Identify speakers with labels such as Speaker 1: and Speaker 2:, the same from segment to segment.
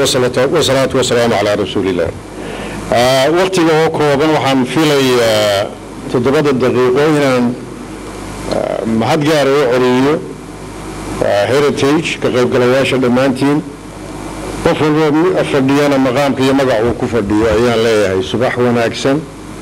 Speaker 1: wasalaatu wasalaamu calaa rasuuliillah waktiga oo kooban waxaan filayaa toddobada daqiiqo inaan mahad gaara u celiyo heritage ka qaybgalayaasha dhammaantiin qof walba fadhiyana maqaamka iyo magac uu ku fadhiyo ayaan leeyahay subax wanaagsan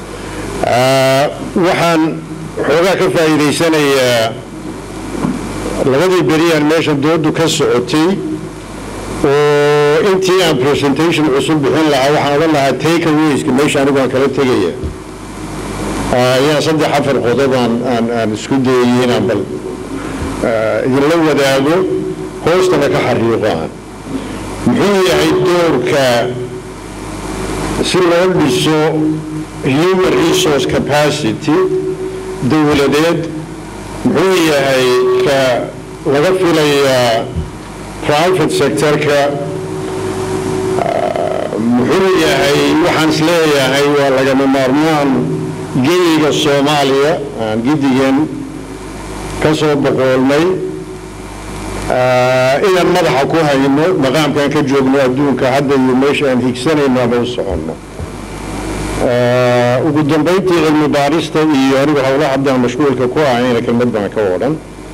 Speaker 1: waxaan xoogaa ka faa'iidaysanayaa labadii beriyaan meesha doodu ka socotay oo intii aan presentation cusub bixin lahaa waxaan odhan lahaa take awayska meesha anigu aan kala tegaya ayaan saddex afar qodob aan aan aan isku dayay inaan bal idinla wadaago hoostana ka xariiqo aan muxuu yahay doorka si loo dhiso human resource capacity dowladeed muxuu yahay ka laga filayaa private sectorka muxuu yahay waxaan is leeyahay waa lagama maarmaan geyiga soomaaliya aan gidigan ka soo boqoolnay inaan madaxa ku hayno maqaamkaan ka joogno adduunka hadda iyo meesha aan higsanayno ama u soconno ugu dambayntii cilmi baarista iyo anigu howla haddaan mashquulka ku ahayna kelmad baan ka odhan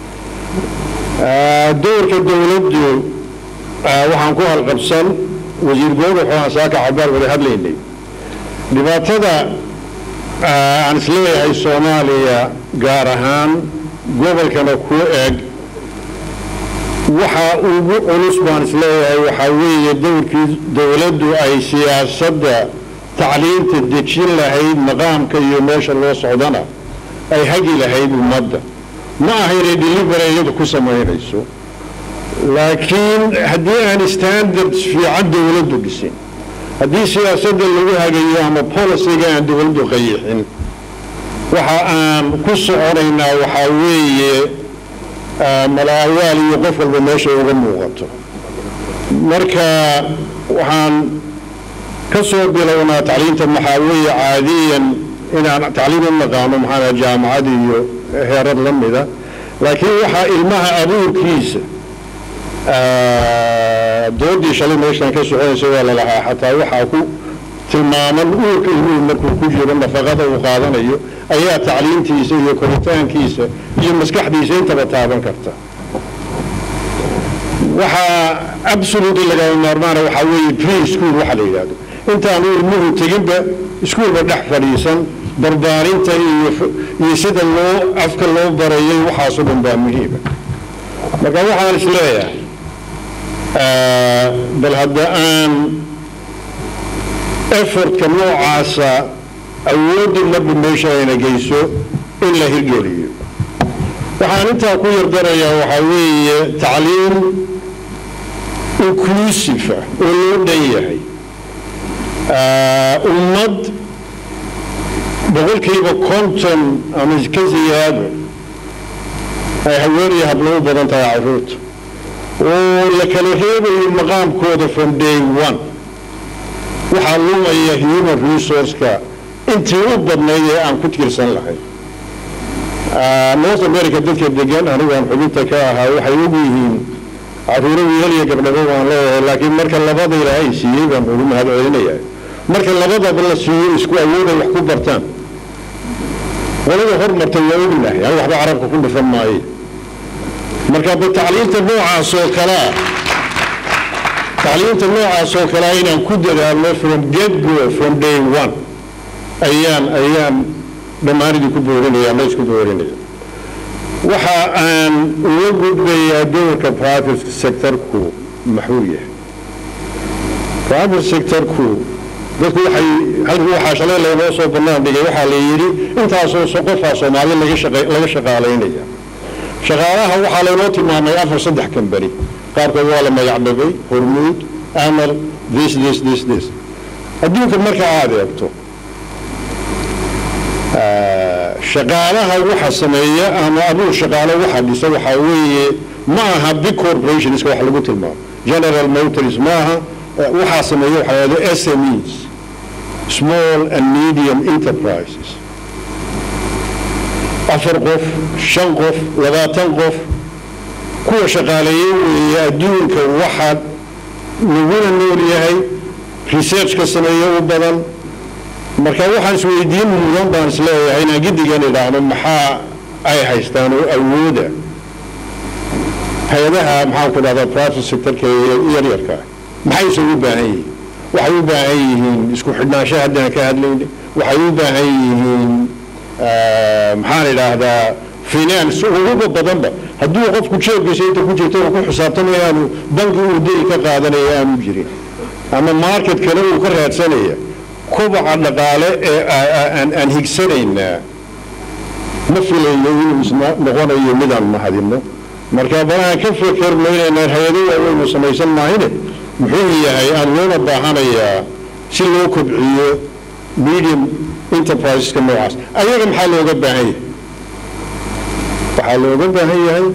Speaker 1: doorka dowladdu waxaan ku halqabsan wasiir googa waxaan saaka cabaar wada hadlaynay dhibaatada aan isleeyahay soomaaliya gaar ahaan gobolkana ku eg waxa ugu culus baan isleeyahay waxaa weeye dowrkii dowladdu ay siyaasadda tacliinta dejin lahayd maqaamka iyo meesha loo socdana ay hagi lahayd ummadda ma aha inay delivery iyadu ku samaynayso laakiin haddii aan standards fiican dowladdu dhisin haddii siyaasadda lagu hagayo ama policyga aan dowladdu qayixin waxa aan ku soconaynaa waxaa weeye malaawaal iyo qof walba meesha uga muuqato marka waxaan ka soo bilownaa tacliinta maxaa weeye caadiyan inaan tacliim u naqaano maxaa jaamacad iyo heerar la mida laakiin waxaa ilmaha abuurkiisa doodii shalay meeshaan ka soconaysa waa lalahaa xataa waxaa ku tilmaaman uurka ilmuhu markuu ku jiro nafaqada uu qaadanayo ayaa tacliintiisa iyo koritaankiisa iyo maskaxdiisa intaba taaban karta waxaa absolutely lagama maarmaana waxaa weeye pre school waxa la yidhahdo intaanu ilmuhu teginba iskuolba dhex fadhiisan barbaarinta iyo iyo sida loo afka loo barayay waxaasoo dhan baa muhiima marka waxaan is leeyahay bal hadda aan effortka noocaasa awoodda marba meesha ayna geyso in la hirgeliyo waxaan intaa ku yardarayaa waxaa weeye tacliim inclusive ah oo loo dhan yahay ummad boqolkiiba konton ama ka siyaado ay haweenaya hablo u badan tahay caruurta oo la kala reebayo maqaamkooda from day one waxaa lumaya human resourceka intii u badnayd ee aan ku tiirsan lahayn north america dadka degan anigu aan xubinta ka ahaa waxay og yihiin caruuro wiilal iyo gabdhabo waan leeyahay laakiin marka labada ilaahay siiyey baan ugu mahad celinayaa marka labadaba la siiyo isku awooday wax ku bartaan qolada hormartay waa ognahay ani waxba carabka ku dhufan maayo marka ba tacliinta noocaas oo kalea tacliinta noocaas oo kalea inaan ku dadaalno from get go from day one ayaan ayaan dhammaanidii ku boorinaya ama isku boorinaya waxa aan uga gudbayaa doorka private sectorku maxuu yahay private sectorku dadku waxay halkii waxaa shalay laynoo soo bannaan dhigay waxaa la yidhi intaasoo qofaa soomaali laga shaqa laga shaqaalaynaya shaqaalaha waxaa laynoo tilmaamay afar saddex kambani qaarkood waa la magacdhabay hormuud amal this this this this adduunka marka aad eegto shaqaalaha waxa sameeya ama abuur shaqaalo waxa dhisa waxaa weeye ma aha big corporationska wax lagu tilmaamo general motors ma aha waxaa sameeya waxaa yahdo SMEs small and medium enterprises afar qof shan qof labaatan qof kuwa shaqaaleeye weeye adduunka waxaa laguna nool yahay researchka sameeyo u badan marka waxaan isweydiin mudan baan isleeyahay inaan giddigan idhaahno maxaa ay haystaan oo awooda hay-adaha maxaan ku dhahdaa private sectorka yaryarka maxay isugu baahan yihiin waxay u baahan yihiin isku xidhnaansho haddaan ka hadlayna waxay u baahan yihiin maxaan idhaahdaa finance uguba badanba hadduu qofku jeebkiisa inta ku jirto uu ku xisaabtamaya aanu banki uu deli ka qaadanaya aanu jirin ama market kale uu ka raadsanaya kubaca dhaqaale ee aan higsanaynaa ma filayno inuu isna noqonayo midaan mahadino marka balahaan ka fekerno inaynaan hay-ado waaweynu samaysan maahine muxuu yahay aan loona baahanayaa si loo kobciyo medium enterpriseska noocaas ayaga maxaa looga baahan yahay waxaa looga baahan yahay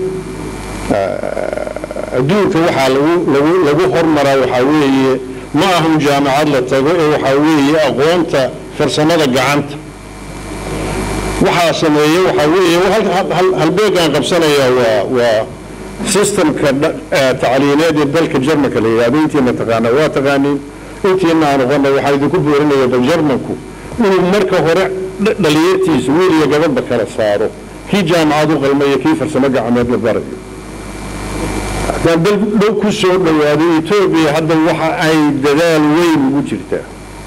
Speaker 1: adduunka waxaa lagu lagu lagu hormaraa waxaa weeye ma ahun jaamacad la tago ee waxaa weeye aqoonta farsamada gacanta waxaa sameeye waxaa weeye halbeegaan qabsanaya waa waa systemka tacliineed ee dalka jarmanka la yidhahdo intiina taqaana waa taqaaniin intiina aan oqona waxaa idinku boorinaya bal jarmanku inuu marka hore dhalinyartiisa wiil iyo gabadhba kala saaro kii jaamacad u qalmaya kii farsamo gacmeed la barayo haddaan dal dhow ku soo dhowaado etoobiya hadda waxa ay dadaal weyn ugu jirtaa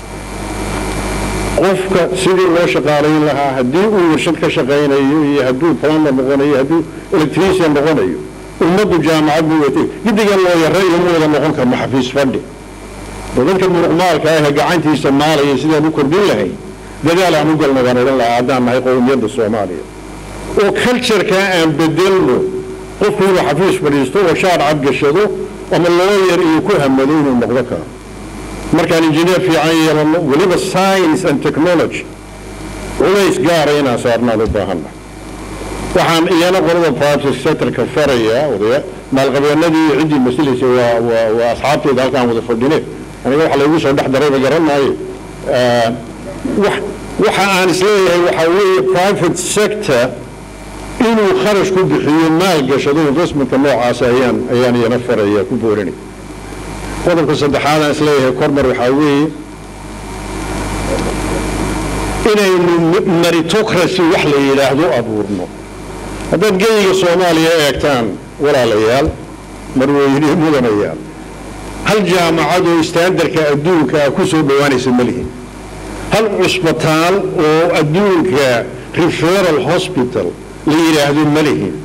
Speaker 1: qofka sidii loo shaqaalayn lahaa haddii uu warshad ka shaqaynayo iyo hadduu plumber noqonayo hadduu electrician noqonayo ummaddu jaamacad buu watay giddigan loo yara iyo ma wada noqon karno xafiis fadhi dadka muruqmaalka ah ee gacantiisa maalaya sidaan u kordhin lahayn dadaal aan u galno baan odhan lahaa haddaan nahay qowmiyadda soomaaliya oo cultureka aan bedelno qofku inuu xafiis fadhiisto oo shaar cad gashado ama looyar iyo ku hamado inuu noqdo karo markaan injineer fiican yeelano weliba science and technology culays gaara inaan saarnaan u baahanna waxaan iyana qolada private sectorka faraya odaya maalqabeenadii iyo ciddii masilaysa waa waa waa asxaabteeda halkaan wada fadhine aniga waxa laygu soo dhex darayba garanaayo wax waxa aan isleeyahay waxaa weeye private sector inuu kharash ku bixiyo maal gashado investmentka noocaas ayaan ayaan iyana faraya ku boorinay qodobka saddexaad aan isleeyahay kormar waxaa weeye inaynu meritocracy wax la yidhaahdo abuurno haddaad geyiga soomaaliya eegtaan walaalayaal marweyne mudanayaal hal jaamacad oo istaandarka adduunka ah ku soo dhowaanaysa ma lihin hal cusbitaal oo adduunka referal hospital la yidhaahdo ma lihin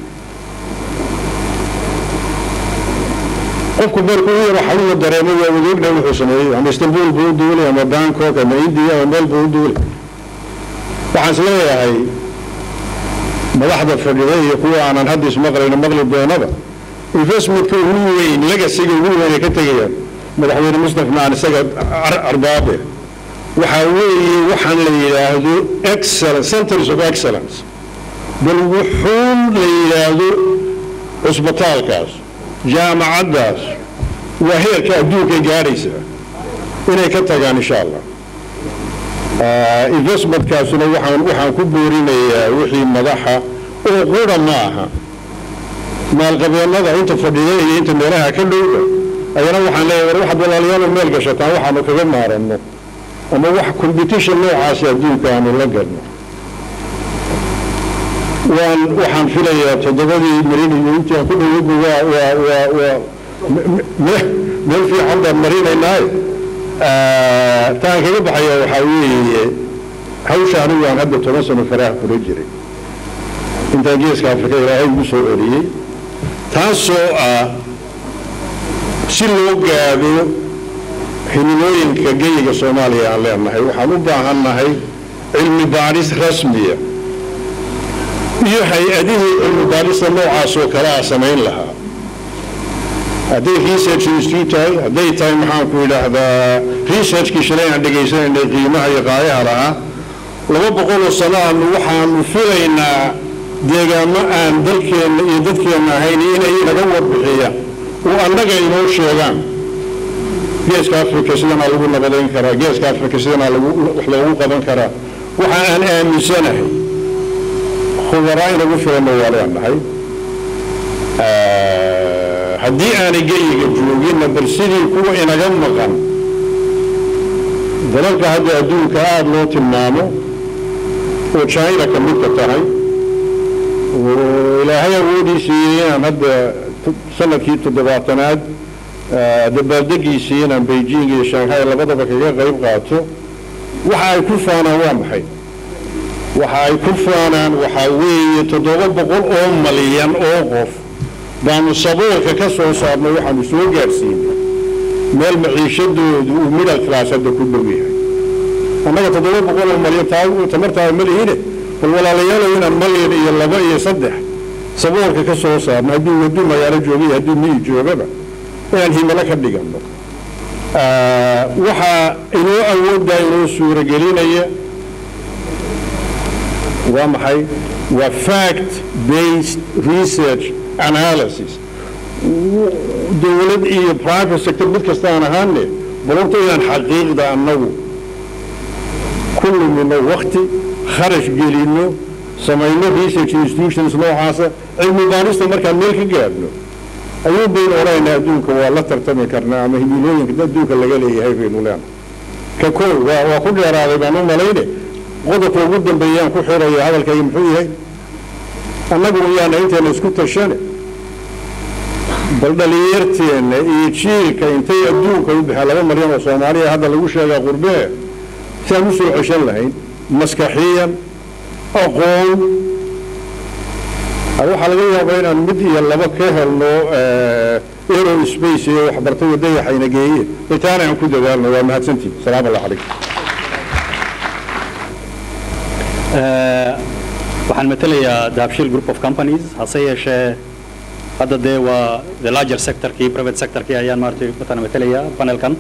Speaker 1: qofku markuu u yaro xanuuna dareemo waa wadoogna wuxuu sameeyey ama istanbul buu u duulay ama bangkok ama india ama meel buu u duulay waxaan is leeyahay madaxda fadhida iyo kuwa aanan hadda ismaqlayno maqli doonaba investmentka ugu weyn legasiga ugu weyn ay ka tegayaan madaxweyne mustafa maan isaga arbaabe waxaa weeye waxaan la yidhaahdo excellence centers of excellence bal wuxuun la yidhaahdo cusbitaalkaas jaamacaddaas waa heerka adduunkay gaadhaysaa inay ka tagaan insha allah investmentkaasuna waxaan waxaan ku boorinayaa wixii madaxa oo qura ma aha maalqabeennada inta fadhida iyo inta meelaha ka dhowda ayana waxaan leeyahay war waxaad walaalayaal meel gashataan waxaanu kaga maaranno ama wax competition noocaasi adduunka aanu la galno waan waxaan filayaa toddobadii marinayo intii aan ku dhoweyba waa waa waa waa meel fiican baan marinaynaaye taan kaga baxaya waxaa weeye hawsha anigu aan hadda toban sano faraha kula jiray intaan geeska afrika ilaahay ugu soo celiyey taasoo ah si loo gaadho himilooyinka geyiga soomaaliya aan leenahay waxaan u baahannahay cilmi baadhis rasmiya iyo hay-adihii cilmi baadhista noocaas oo kale a samayn lahaa hadday research institute tahay hadday tahay maxaanku yidhaahdaa researchkii shalay aan dhegaysanaynay qiimaha iyo qaayaha lahaa laba boqoloo sano aanu waxaanu filaynaa deegaamo aan dalkeenna iyo dadkeenna ahayn inay naga warbixiyaan oo annaga inoo sheegaan geeska africa sidanaa lagu nabadayn karaa geeska africa sidanaa lagu wax loogu qaban karaa waxa aan aaminsanahay khubaraa inagu filanna waa leenahay haddii aanay geyiga jooginna bal sidii kuwa inaga maqan dalalka hadda adduunka aada loo tilmaamo oo china ka midka tahay oo ilaahay awoodii siiyey inaan hadda sanadkii toddobaatanaad dabaaldegiisii inaan beijing iyo shanghai labadaba kaga qayb qaato waxa ay ku faanaan waa maxay waxa ay ku faanaan waxaa weeye toddoba boqol oo malyan oo qof baanu saboolka ka soo saarnay waxaanu soo gaadhsiinay meel maciishadoodu uu middle class hadda ku dhow yahay annaga toddoba boqol oo malyan tamartaada ma lihine bal walaalayaalow inaan malyan iyo laba iyo saddex saboolka ka soo saarno hadduu hadduu magaalo joogay hadduu miyi joogaba inaan himilo ka dhiganno waxaa inoo awooddaa inoo suuragelinaya waa maxay waa fact based research analysis dowlad iyo private sector mid kasta aan ahaane balorta inaan xaqiiqda annagu ku lumino wakti kharash gelino samayno research institutions noocaasa cilmi baarista markaan meel ka gaadhno ayuu baynu odhanaynaa adduunka waa la tartami karnaa ama himilooyinka adduunka laga leeyahay baynu leenahay ka koow waa waa ku dheeraaday baan u malayne qodobka ugu dambeeyaan ku xiraya hadalkayga muxuu yahay annagu yaana intayna isku tashane bal dhalinyarteenna iyo jiilka intay adduunka u baxeen laba malyan oo soomaaliya hadda lagu sheegaa qurbee si aan u soo ceshan lahayn maskaxiyan aqoon waxaa laga yaabaa inaan mid iyo laba ka helno aero space iyo waxbartay wadayaxayna geeye itaana aan ku dadaalno waa mahadsantihin salaam allah calaykum
Speaker 2: waxaan matelayaa dahabshil group of companies hase yeeshee hadda dee waa the larger sectorkii private sectorkii ayaan maaragtay matana matelayaa panelkan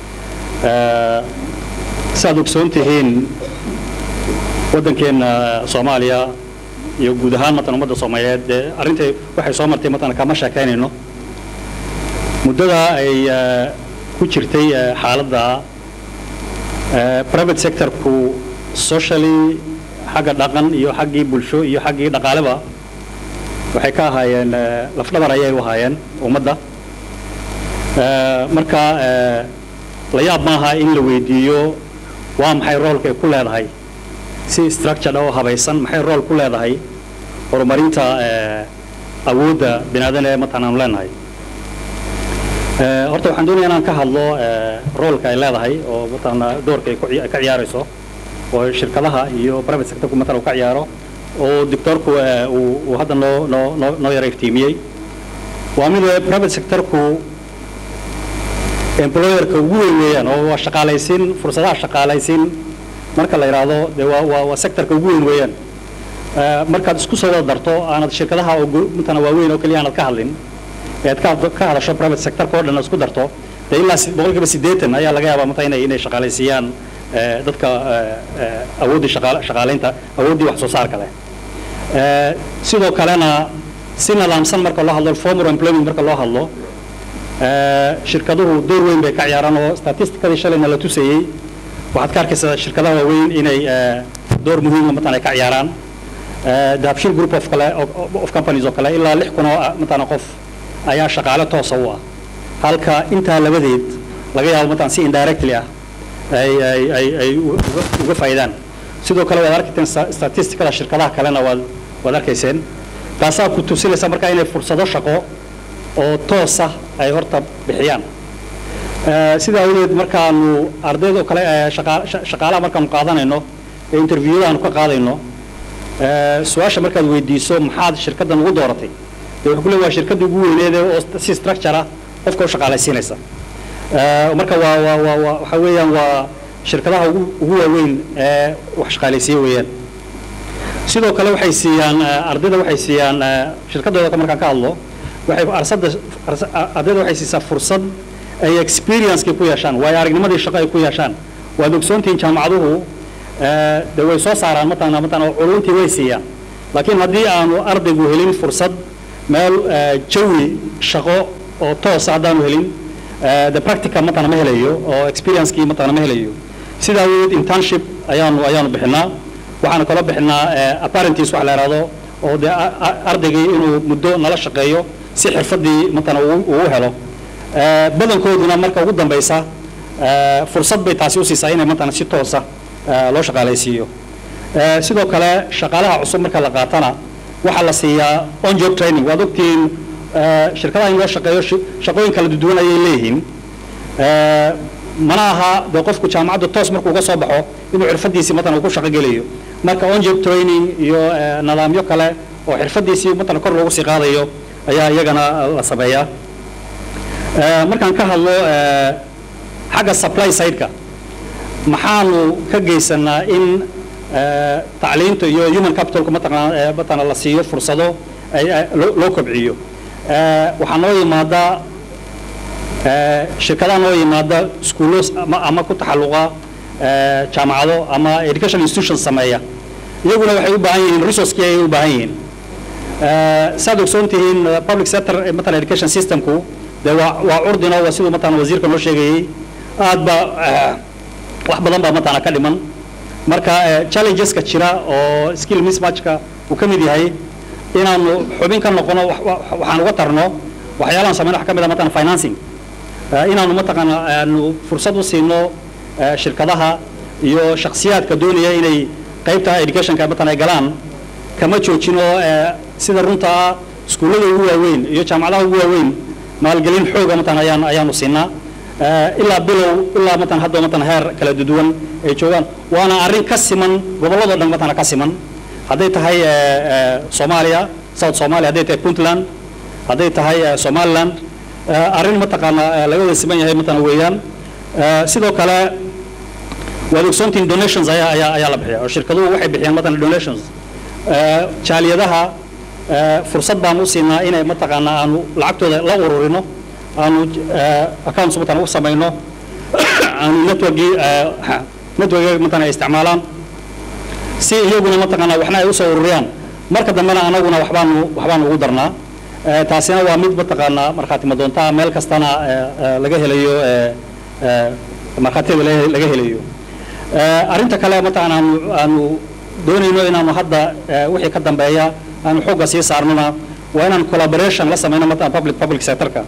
Speaker 2: si aad ogsoon tihiin waddankeenna soomaaliya iyo guud ahaan matan ummadda soomaaliyeed dee arrintai waxay soo martay matan kama sheekaynayno muddada ay ku jirtay xaaladda private sectorku socially xagga dhaqan iyo xaggii bulsho iyo xaggii dhaqaaleba waxay ka ahaayeen lafdhabar ayay u ahaayeen ummadda marka la yaab maaha in la weydiiyo waa maxay roolka ay ku leedahay si structured oo habaysan maxay rool ku leedahay horumarinta awoodda binaadan ee matan aanu leenahay horta waxaan doonaya inaan ka hadlo roolka ay leedahay oo matana doorka ay ka ciyaarayso oo shirkadaha iyo private sectorku matan uu ka ciyaaro oo doctorku uu hadda noo noo noo noo yara iftiimiyey waa mid private sectorku employerka ugu weyn weeyaan oo waa shaqaalaysiin fursadaha shaqaalaysiin marka la yidhaahdo dee waa waa waa sectorka ugu weyn weeyaan markaad isku soo wada darto aanad shirkadaha oo matana waaweyn oo keliya aanad ka hadlin ead ka ka hadasho private sectorka oo dhan isku darto dee ilaa boqolkiiba siddeetan ayaa laga yaabaa mata inay inay shaqaalaysiiyaan dadka awooddii shaqaalaynta awooddii wax soo saarka leh sidoo kalena si nidaamsan marka loo hadlo formal employment marka loo hadlo shirkaduhu door weyn bay ka ciyaaraan oo statisticadii shalayna la tusayey waxaad ka arkaysaa shirkadaha waaweyn inay door muhiima matan ay ka ciyaaraan dahabshil group of kale of companies oo kale ilaa lix kun oo matana qof ayaa shaqaale toosa u ah halka intaa labadeed laga yaabo matan si indirectly ah ay ay ay ay uga faa'iidaan sidoo kale waad arkayseen statisticada shirkadaha kalena waad waad arkayseen taasaa ku tusinaysa marka inay fursado shaqo oo toosa ay horta bixiyaan sidaa awgeed markaanu ardayda oo kale shaqaalaha markaanu qaadanayno ee interviewada aanu ka qaadayno su-aasha markaad weydiiso maxaad shirkaddan ugu dooratay dee wuxuu ku leey waa shirkadda ugu weyneed oo si structure ah qofka u shaqaalaysiinaysa marka waa waa waa waa waxa weeyaan waa shirkadaha ugu ugu waaweyn ee wax shaqaalaysiiya weeyaan sidoo kale waxay siiyaan ardayda waxay siiyaan shirkadooda markaan ka hadlo waxay arsada ardayda waxay siisaa fursad ay experience-kii ku yeeshaan waayo aragnimadii shaqo ay ku yeeshaan waad ogsoontihiin jaamacaduhu de way soo saaraan matana matana culuntii way siiyaan laakiin haddii aanu ardaygu helin fursad meel jawi shaqo oo toosa haddaanu helin the practical matana ma helayo oo experience-kii matana ma helayo sidaa awadeed internship ayaanu ayaanu bixinaa waxaanu kaloo bixinaa apparentice wax la yidhahdo oo dee ardaygii inuu muddo nala shaqeeyo si xirfadii matana uu uu helo Eh, badankooduna marka ugu dambeysa eh, fursad bay taasi u siisaa inay matana si toosa eh, loo shaqaalaysiiyo Eh, sidoo kale shaqaalaha cusub marka la qaatana waxaa la siiyaa on job training waad ogtihiin eh, shirkadaha in loo shaqeeyo shi- shaqooyin kala duwan ayay leeyihiin Eh, mana aha dee qofku jaamacadda toos markuu uga soo baxo inuu xirfadiisii matan uu ku shaqo gelayo marka on job training iyo eh, nidaamyo kale oo xirfadiisii matan kor loogu sii qaadayo ayaa iyagana la sameeyaa Eh, markaan ka hadlo eh, xagga supply side-ka maxaanu ka geysanaa in eh, tacliinta iyo human capitalka mataqana eh, matana la siiyo fursado ay ay- loo loo kobciyo Eh, waxaa noo yimaada eh, shirkadaha noo yimaada iskuullo ama, ama ku taxalluqa eh, jaamacado ama education institutions sameeya iyaguna waxay u baahan yihiin resourcekii ayay u baahan yihiin Eh, saad ogsoon tihiin eh, public sector eh, matalan education systemku dee waa waa curdino waa siduu matalan wasiirka noo sheegayey aad ba eh, wax badan baa matana ka dhiman marka eh, challengeska jira oo skill mismatchka uu ka mid yahay inaanu xubin ka noqono wax- wax- waxaan uga tarno waxyaalahan sameyn wax ka mid a matalan financing Eh, inaanu mataqaana aanu fursad u siino eh, shirkadaha iyo shakhsiyaadka doonaya inay qaybta educationka matalan ay galaan kama joojino eh, sida runta ah iskuullada ugu waaweyn iyo jaamacadaha ugu waaweyn maalgelin xooga matan ayaan ayaanu siinaa Eh, ilaa bilow ilaa matan hadda matan heer kala duwan ay joogaan waana arrin ka siman gobolladoo dhan matana ka siman hadday tahay eh, eh, soomaaliya south soomaaliya hadday tahay puntland hadday tahay eh, somaliland eh, arrin mataqaana eh, laga wada siman yahay matana weeyaan Eh, sidoo kale waad ogsoontihiin donations ayaa ayaa ayaa la bixiya oo shirkaduhu waxay bixiyaan matana donations Eh, jaaliyadaha eh, fursad baan u siinaa inay mataqaana aanu lacagtooda la ururino aanu eh, accounts matana u samayno aanu networkii eh, networkii matana ay isticmaalaan si iyaguna mataqaana waxna ay usoo ururiyaan marka dambena anaguna waxbaanu waxbaanu ugu darnaa Eh, taasina waa mid mataqaana markhaati madoonta meel kastana eh, eh, laga helayo eh, eh, markhaatiyada laga laga helayo Eh, arrinta kale mataqaana aanu aanu doonayno inaanu hadda eh, wixii ka dambeeya aanu xoogga sii saarnona waa inaan collaboration la sameyno mataqana public public sectorka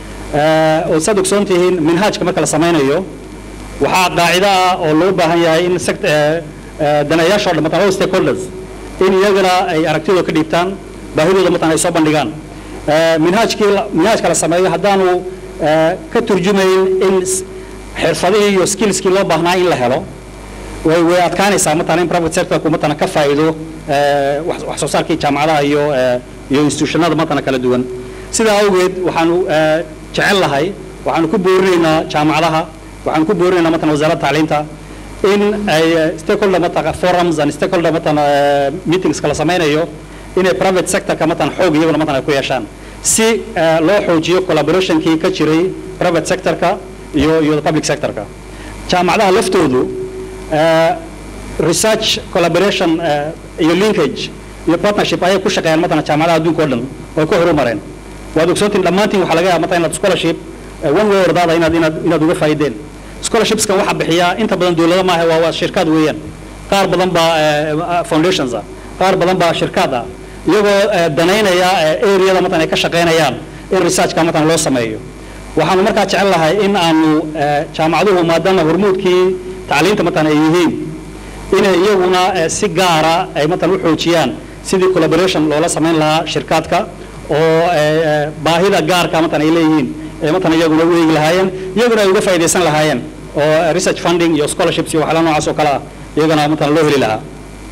Speaker 2: Eh, oo saad ogsoon tihiin minhaajka marka la sameynayo waxaa qaacido ah oo loo baahan yahay in sect- eh, eh, daneeyaasha oo dhan mataqana all stakeholders in iyagana ay aragtidooda ka dhiibtaan baahidooda mataqana ay soo bandhigaan Eh, minhaajkii la- minhaajka la sameeyo haddaanu eh, ka turjumayn in s- xirfadihii iyo skillskii loo baahnaa in la helo way way adkaanaysaa matala in private sectorku matana ka faa'iido eh, wax wax soo saarkii jaamacadaha iyo eh, iyo institutionada matana kala duwan sidaa awgeed waxaanu eh, jecel lahay waxaanu ku boorinaynaa jaamacadaha waxaanu ku boorinaynaa matana wasaaradda tacliinta in ay eh, stakeholder matana forums and stakeholder matana eh, meetings kala sameynayo inay private sectorka matana xoog iyaguna matana ay ku yeeshaan si eh, loo xoojiyo collaborationkii ka jiray private sectorka iyo iyo public sectorka jaamacadaha laftoodu eh, research collaboration eh, iyo linkage iyo partnership ayay ku shaqeeyaan matana jaamacadaha adduunka oo dhan oo ay ku horumareen waad ogsoontiin dhammaantiin waxaa laga yaaba matala inaad scholarship eh, one way or the other inaad inaad inaad uga faa'iideen scholarshipskan waxaa bixiya inta badan dowlado maaha waa waa shirkad weeyaan qaar badan baa eh, foundations ah qaar badan baa shirkad ah iyagoo eh, danaynaya eh, areada matan ay ka shaqaynayaan in researchka matan loo sameeyo waxaanu markaa jecel lahay in aanu eh, jaamacaduhu maadaama hormuudkii tacliinta matan ay yihiin inay iyaguna eh, si gaara ay matan u xoojiyaan sidii collaboration loola samayn lahaa shirkaadka oo eh, eh, baahida gaarka matan ay leeyihiin ee matan iyaguna u eegi lahaayeen iyaguna ay uga faa'iidaysan lahaayeen oo eh, research funding iyo scholarships iyo waxyaala noocaas oo kale ah iyagana matan loo heli lahaa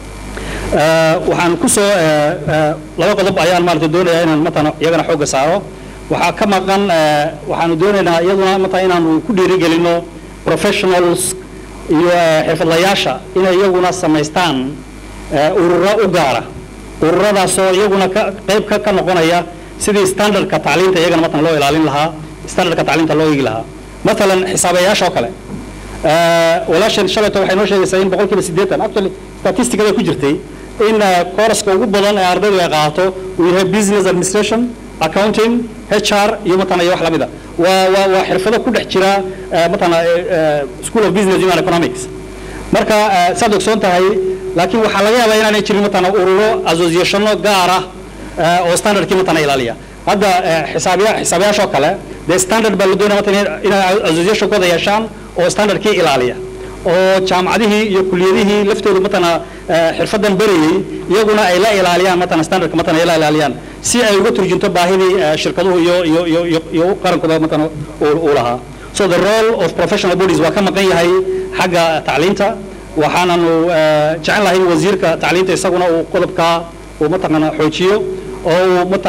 Speaker 2: Eh, waxaan ku soo eh, eh, laba qodob ayaan maarata doonayaa inaan matana iyagana xoogga saaro waxaa ka maqan eh, waxaanu doonaynaa iyaduna mata inaanu ku dhiirigelino professionals iyo eh, xirfadlayaasha inay iyaguna samaystaan eh, ururo u gaara ururadaasoo iyaguna ka qayb ka ka noqonaya sidii standardka tacliinta iyagana matan loo ilaalin lahaa standardka tacliinta loo eegi lahaa matalan xisaabayaasha oo kale Eh, walaashan shalayto waxay noo sheegaysaa in boqolkiiba siddeetan actually statisticada ku jirtay in eh, kooraska ugu badan ee ardaydu ay qaato uu yahay business administration accounting hr iyo matana iyo wax lamida waa waa waa xirfado ku dhex jira eh, matana eh, eh, school of business and economics marka eh, saad ogsoon tahay laakiin waxaa laga yaabaa inaanay jirin matana ururo associationo gaar ah eh, oo standardkii matana ilaaliya hadda xisaabiya xisaabiyaashoo kale dee standard baa la doonaya matan inay associationkooda yeeshaan oo standardkii ilaaliya oo jaamacadihii iyo kuliyadihii laftoodu matana xirfadan berayey iyaguna ay la ilaaliyaan matana standardka matana ay la ilaaliyaan si ay uga turjunto baahidii shirkaduhu iyo iyo iyo iyo iyo qarankooda matana uu lahaa so the role of professional bodies waa ka maqan yahay xagga tacliinta waxaananu jecel lahay in wasiirka tacliinta isaguna uu qodobkaa uu mataqaana xoojiyo oo uu mata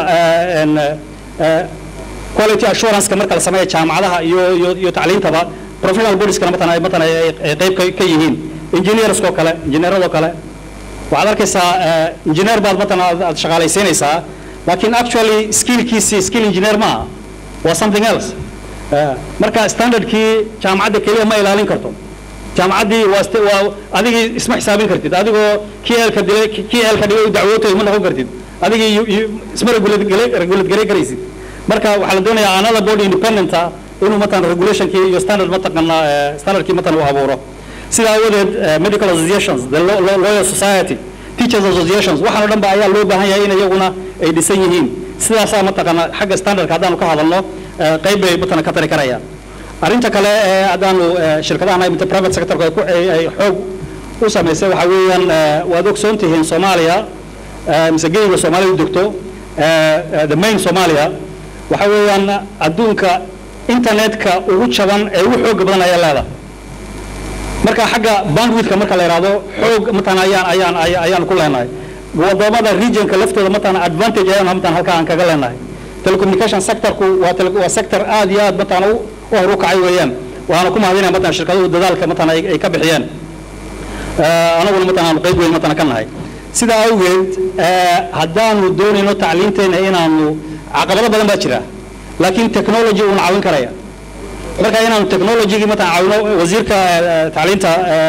Speaker 2: quality assurance-ka marka la sameeya jaamacadaha iyo iyo iyo tacliintaba professional bodieskana matan ay matan ay qayb ka yihiin engineerskoo kale engineeradoo kale waxaad arkaysaa engineer baad matan aad shaqaalaysiinaysaa laakiin actually skillkiisi skill engineer maaha waa something else marka standardkii jaamacadda keliya ma ilaalin karto jaamacaddii waa waa adigii isma xisaabin kartid adigoo kii eelka dilay kii eelka dhigay dacwootay ma noqon kartid adigii isma regulate garay karaysid marka waxaa la doonayaa another body independenta inuu matan regulationkii iyo standard mataqana standardkii matan uu abuuro sida awadeed medical associations the lawyer society teachers associations waxaan o dhan ba ayaa loo baahan yahay in iyaguna ay dhisan yihiin sidaasaa mataqana xagga standardka haddaanu ka hadalno qayb bay matana ka tari karayaan arrinta kale ee haddaanu shirkadahan imta private sectorka ay xoog u samaysay waxaa weeyaan waad ogsoon tihiin soomaaliya mise geyga soomaaliya degto the main soomaaliya waxa weeyaan adduunka internetka ugu jaban ee ugu xooga badan ayaa leedahay marka xagga bandwidthka marka la yidhaahdo xoog matana ayaan ayaan ayaan ku leenahay wadamada regionka laftooda matana advantage ayaan matana halkaa aan kaga leenahay telecommunication sectorku waa waa sector aad iyo aad matana u hor u kacay weeyaan waxaana ku mahadinaya matana shirkaduhu dadaalka matana ay ka bixiyeen anaguna matana aanu qayb weyn matana ka nahay sidaa awgeed haddaanu doonayno tacliinteena inaanu caqabado badan baa jira laakiin technology uuna caawin karaya marka inaanu technologygii matana caawino wasiirka tacliinta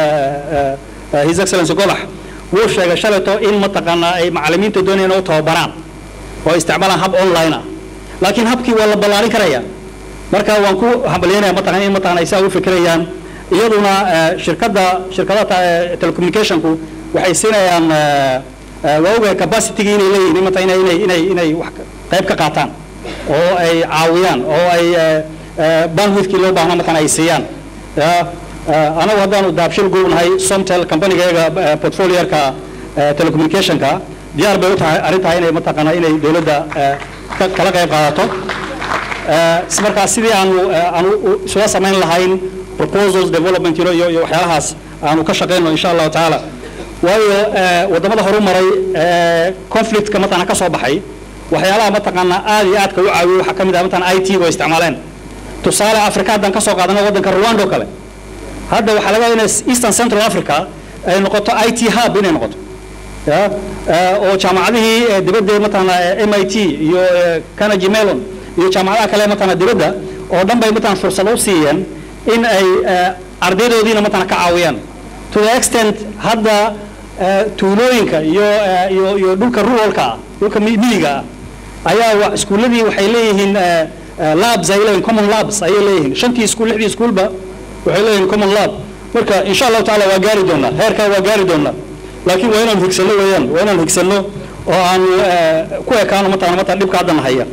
Speaker 2: his excellency gobax wuu sheegay shalayto in mataqaanaa ay macalimiinta doonayaan oo tababaraan oo isticmaalaan hab online ah laakiin habkii waa la ballaarin karaya marka waan ku hambalyeynaya mataqan in mataqan ay saa u fikirayaan iyaduna shirkadda shirkadaha telecommunicationku waxay siinayaan waa ogahay capacity-gi inay leeyihin mata inay inay inay inay wax qayb ka qaataan oo ay caawiyaan oo ay bandwidthkii loo baahna matan ay siiyaan anagu haddaanu daabshil gurubnahay somtel companigayaga portfolierka telecommunicationka diyaar bay u tahay arrintaa inay mataqaana inay dowladda kala qayb qaadato markaa sidii aanu aanu isula samayn lahayn proposals development iyo iyo waxyaalahaas aanu ka shaqayno insha allahu tacaala waayo wadamada horu maray conflictka mataqana ka soo baxay waxyaalaha mataqaana aad iyo aadka u caawiyo waxaa ka mid ah mataqana i t oo isticmaaleen tusaale africa haddaan ka soo qaadano waddanka rwanda oo kale hadda waxaa laga inay eastern central africa ay noqoto i t hub inay noqoto ya oo jaamacadihii dibadda mataqana m i t iyo carnegie mellon iyo jaamacadaha kale mataqana dibadda oo dhan bay mataqana fursad u siiyeen in ay ardaydoodiina mataqana ka caawiyaan to the extent hadda tuulooyinka iyo iyo iyo dhulka ruralka ah dhulka miyiga ah ayaa iskuuladii waxay leeyihiin labs ay leeyihin common labs ayay leeyihiin shantii iskuul lixdii iskuulba waxay leeyihin common lab marka insha allahu tacaala waa gaari doonaa heerkaa waa gaari doonaa laakiin waa inaan higsano weeyaan waa inaan higsano oo aanu ku ekaano mataqana mataqana dhibka haddan haya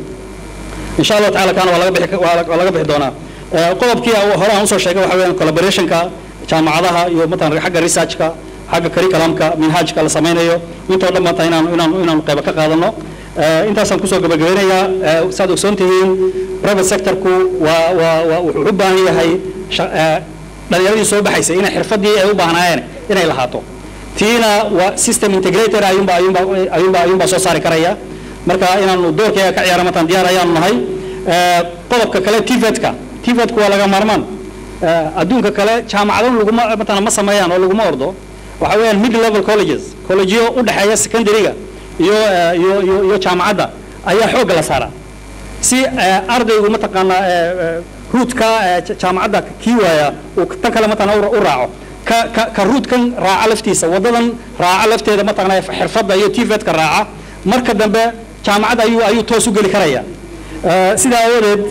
Speaker 2: insha allahu tacaala kaana waa laga bixi waa laga bixi doonaa qodobkii hore aan usoo sheegay waxa weeyaan collaborationka jaamacadaha iyo mataqana xagga researchka xagga curriculumka minhaajka la samaynayo intoo dhan maanta inaan inaan inaanu qayba ka qaadano intaasaan kusoo gabagabeynayaa saad ogsoon tihiin private sectorku waa waa waa wuxuu u baahan yahay dhalinyaradii soo baxaysay inay xirfadii ay u baahnaayeen inay lahaato tiina waa system integrator ayuunba ayuunba ayuunba ayuunbaa soo saari karaya marka inaanu doorkeega ka ciyaara mataan diyaar ayaanu nahay qodobka kale tvetka tvetku waa laga maarmaan adduunka kale jaamacado laguma matana ma sameeyaan oo laguma ordo waxa weeyaan mid level colleges collegeyo u dhexeeya secondary-ga iyo iyo iyo iyo jaamacadda ayaa xoogga la saaraa si ardaygu mataqaana ruudka jaamacadda kii waaya uu tan kale mataqana u raaco ka ka ka ruudkan raaca laftiisa waddadan raaca lafteeda mataqana xirfadda iyo tvetka raaca marka dambe jaamacadda ayuu ayuu toos u geli karaya sidaa awadeed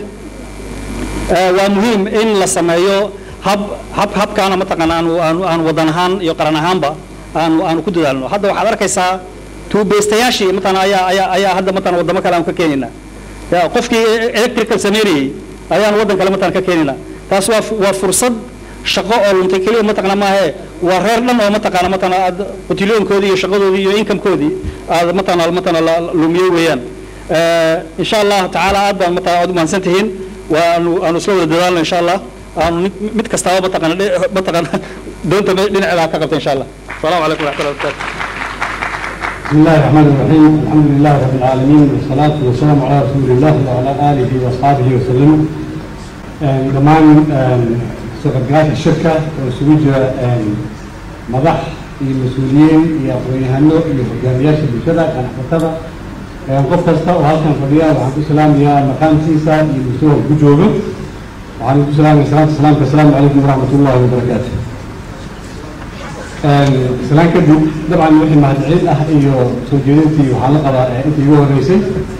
Speaker 2: waa muhiim in la sameeyo hab hab habkaana mataqaana aanu aanu aanu waddan ahaan iyo qaran ahaanba aanu aanu ku dadaalno hadda waxaad arkaysaa tuubeystayaashii mataqana ayaa ayaa ayaa hadda mataqana waddamo kale aanu ka keenaynaa yaa qofkii electrical sameynayay ayaan waddan kale mataqana ka keenina taas waa waa fursad shaqo oo luntay keliya mataqana maahe waa reer dhan oo mataqana mataqana aad qutilyoonkoodii iyo shaqadoodii iyo incomekoodii aad mataqana mataqana la lumiyey weeyaan insha allah tacaala aad baan mataqana aad u mahadsan tihiin waanu aanu isla wada dadaalno insha allah aanu mid kastaaba mataqana mataqana doonta dhinaceeda ka qabta insha allah asalaamu calaykum waraxmatullahi wabarakatu
Speaker 3: بسم الله الرحمن الرحيم الحمد لله رب العالمين والصلاة والسلام على رسول الله وعلى آله وأصحابه وسلم دمان سبقات الشركة وسويج مضح المسؤولين يا أخواني يا حجامياش بالشدة كان حفتها qof kasta oo halkan fadhiya waxaan ku salaamayaa maqaamkiisa iyo musuha ku joogo waxaan ku salaamaya salaanta salaamka asalaamu calaykum waraxmat ullahi wabarakaatu salaan kadib dabcan wixii mahadcelin ah iyo soo jeedintii waxaa la qabaa intii igu horeysay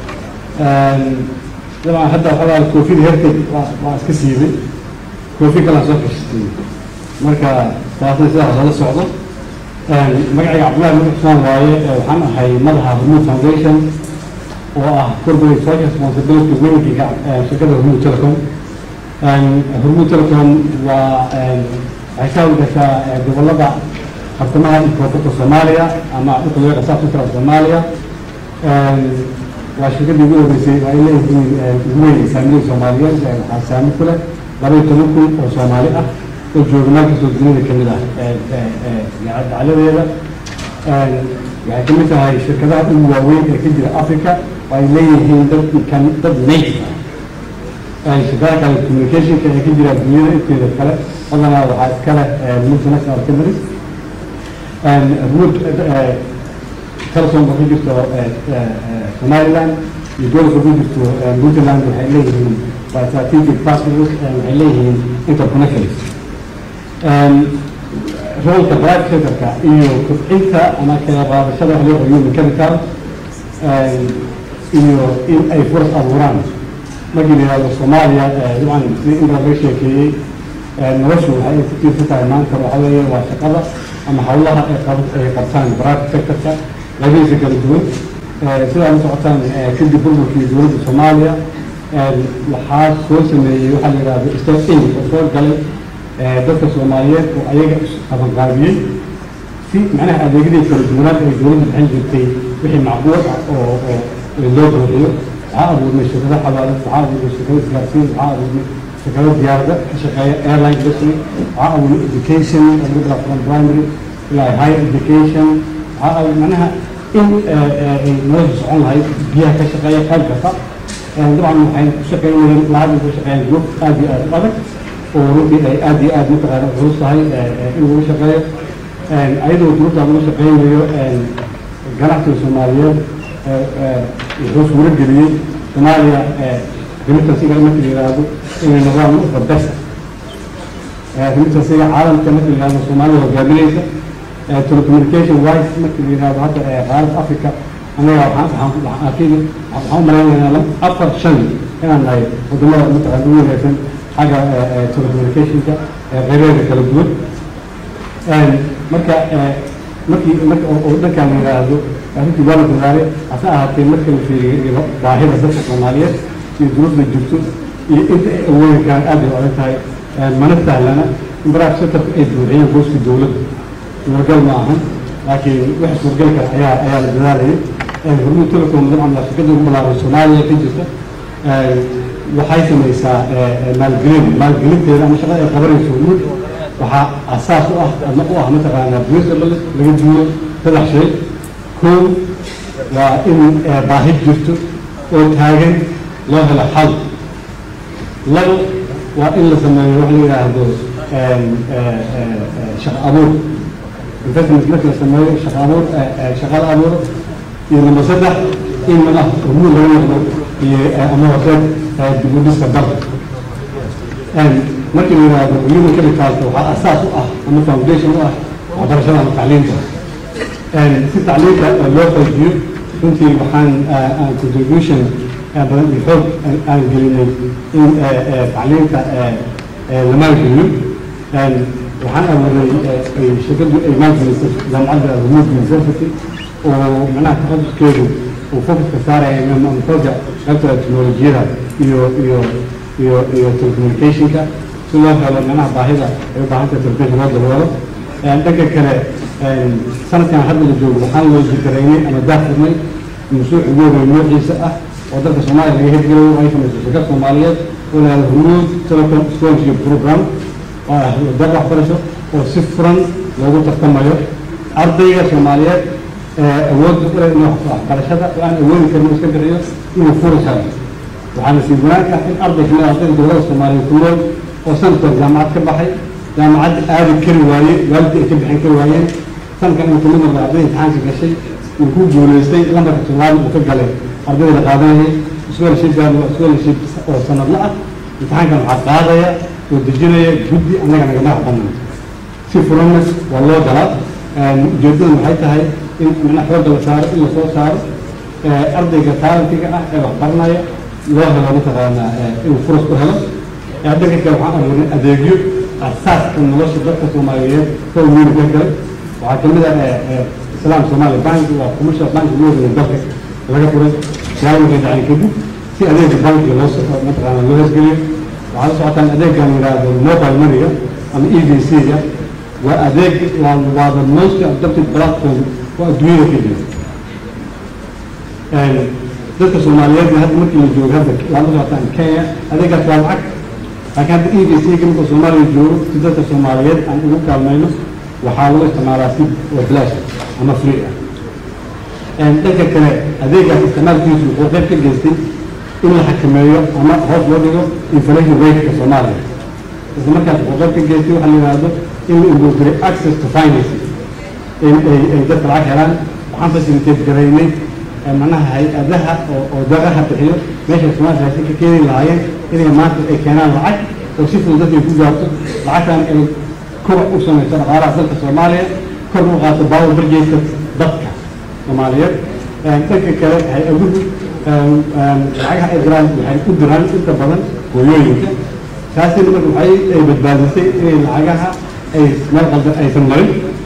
Speaker 3: dabcan hadda waxaa koofida herked waa iska siibay koofi kalaan soo xishistay marka taasna sidaas la socdo magacayga cabdullahi madax xusmaan waaye waxaan ahay madaxa hormuud foundation oo ah corporate social responsibility weynkiga shirkada hormuud telecom hormuud telecom waa waxay ka hawlgashaa gobolada bartamaha iyo koonfurta soomaaliya ama dhulka loo yaqaan south central soomaaliya waa shirkadii ugu horeysay waa ay leeyihiin ugu weyn saamilada soomaaliyeed waxaa saami ku leh laba iyo toban kun oo soomaali ah oo jooga meel kastoo dunida kamid ah dacaladeeda waxay kamid tahay shirkadaha ugu waaweyn ee ka jira africa oo ay leeyihiin dad kan dad native ah shirkadaha kale communicationka ee ka jira dunyada inteeda kale badanaa waxaa iskale multinational companies wood telesom oo ka jirto somaliland iyo gobolka ku jirto puntland waxay leeyihiin waa strategic partners waxay leeyihiin interconnections roolka private sectorka iyo kobcinta ama kala qaadashada wax loo qoriyo mechanical iyo in ay furas abuuraan markii la yihahdo soomaaliya dabcan sidii inta laga sheekeeyey noloshu waxay ku tiirsan tahay maanta waxa weeye waa shaqada ama hawlaha ay qab ay qabtaan private sectorka labadiisa kala duwan sidaa la socotaan kadib burburkii dowladda soomaaliya waxaa soo sameeyey waxaa la yidhahdo state aid oo soo galay dadka soomaaliyeed oo ayaga qabanqaabiyey si macnaha adeegyadii kala duwanaad ay dowladda bixin jirtay wixii macquul ah oo oo loo buuxiyo waxaa abuurnay shirkado xawaalad waxaa abuurnay shirkado isgaarsiin waxaa abuurnay shirkado diyaarada ka shaqeeya airline industry waxaa abuurnay education oo laga bilaabo from primary ilaa higher education waxaa abuurnay macnaha in ay nolosha socon lahayd biyaha ka shaqeeya qayb kasta dabcan waxay ku shaqeynayeen lahadan ku shaqeeyaan goob aad iyo aad u adag oo runtii ay aad iyo aad mataqaana culus tahay in lagu shaqeeyo ayadoo duruufta lagu shaqeynayo ganacsiga soomaaliyeed wuxuu suuro geliyey soomaaliya remitansiga marka la yidhaahdo inay noqdaan the best remitansiga caalamka marka la yidhahdo soomaalida hogaaminaysa telecommunication wise marka la yidhahdo hadda qaaradda africa anaga waxaan waxaan arkayna waxaan u malaynaynaa afar shan inaan nahay wadamada mataqaana ugu wanaagsan xagga telecommunicationka qeybeeda kala duwan marka markii marka oo dhankan la yidhaahdo arrintii waa la dadaalay hase ahaatee marka la fiiriyo baahida dadka soomaaliyeed iyo duruufda jirto iyo inta ay awoodi karaan aad bay u adag tahay mana sahlana in baraha sectorka ay buuxiyeen booska dowladda suuragal ma ahan laakiin waxa suuragal kara ayaa ayaa la dadaalayay hormuud telecom dabcan waa shirkada ugu ballaaran soomaaliya ka jirta waxay samaysaa maalgelin maalgelinteeda ama shaqada ay qabanayso hormuud waxaa asaas u ah ama u ah mataqaanaa principles laga duulo saddex shay kow waa in baahi jirto oo taagan loo helo xal labo waa in la sameeyo wax la yidhaahdo shaqo abuur investment marka la sameeyo shaqo abuur shaqada abuur iyo number saddex in madax hormuud laga noqdo iyo ama horseed dib u dhiska dalka markii la yidhaahdo human capitalka waxaa asaas u ah ama foundation u ah waxbarashada ama tacliinta si tacliinta loo xoojiyo runtii waxaan aan contribution badan iyo xoog aan gelinay in tacliinta la maalgeliyo waxaan abuuray shirkadu ay maalgelisay jaamacadda hormuud university oo macnaha takhasiskeedu uu focuska saaraya ama xooga qaybta teknolojiyada iyo iyo iyo iyo telecommunicationka si loo helo meelaha baahida ay u baahan tahay telecommunication loo daboolo dhanka kale sanadkan hadda la joogo waxaan loo jikaraynay ama daafurnay mashruuc ugu horeey noociisa ah oo dalka soomaaliya laga hirgelayo ay samayso shirkad soomaaliyeed oo la yihahdo huruud telecom scholarship program oo ah dad waxbarasho oo si furan loogu tartamayo ardayga soomaaliyeed awoodda u leh inuu waxbarashada oo aan awoodi karin iska bixiyo inuu furi karo waxaana sii wanaag ah in arday kamid ardayda dowladda soomaaliya ku nool oo sanadkan jaamacad ka baxay jaamacadda aadi kari waaye waalidka ay ka bixin kari waayeen sanadkan inuu kamid noqday arday imtixaanka gashay uu ku guulaystay lambarka toddobaad uu ka galay ardayda la qaadanayay scholarshipkan waa scholarship oo sanadla ah imtixaankan waxaa qaadaya oo dejinaya guddi annaga naga madax banaan si furanna waa loo galaa ujeedadan waxay tahay in micnaha xoogga la saaro in lasoo saaro ardayga taalantiga ah ee wax baranaya loo helo mataqaanaa inuu furas ku helo dhanka kale waxaan abuurnay adeegyo asaaska nolosha dadka soomaaliyeed koo weyn ka galay waxaa kamid ah islaam soomaali bank waa commercial bank ugu horeeyay dalka laga furay sagaal markay dhacay kadib si adeega bankiga loo mataqaana loo hesgeliyo waxaa la socotaan adeegan yidhaahdo mobile moneyga ama e v c-ga waa adeeg waa waa the most adapted platform oo adduunyada ka jira dadka soomaaliyeed hadda markii la joogo hadda waa la socotaan kenya adeegaas waa lacag laakiin hadda e v c-ga marka soomaaliya joogo si dadka soomaaliyeed aan ugu kaalmayno waxaa lagu isticmaalaa si oo bilaash ama free ah dhanka kale adeegaas isticmaalkiisu wuxuu qayb ka geystay in la xakameeyo ama hoos loo dhigo inflation rateka soomaaliya isla markaas wuxuu qayb ka geystay waxaa la yidhaahdo in la improve access to finance in ay ay dadka lacag helaan waxaan facilitate garaynay macnaha hay-adaha oo oo daqaha bixiyo meesha soomaaliya raashin ka keeni lahaayeen inay maanta ay keenaan lacag oo si fudud dadka ay ku gaarto lacagtan ay kobac u samayso dhaqaalaha dalka soomaaliya kor u qaato baawo barjeedka dadka soomaaliyeed dhanka kale hay-aduhu lacagaha ay diraan waxay u diraan inta badan hooyooyinka taasina marka waxay ay badbaadisay inay lacagaha ay meel qaldan aysan marin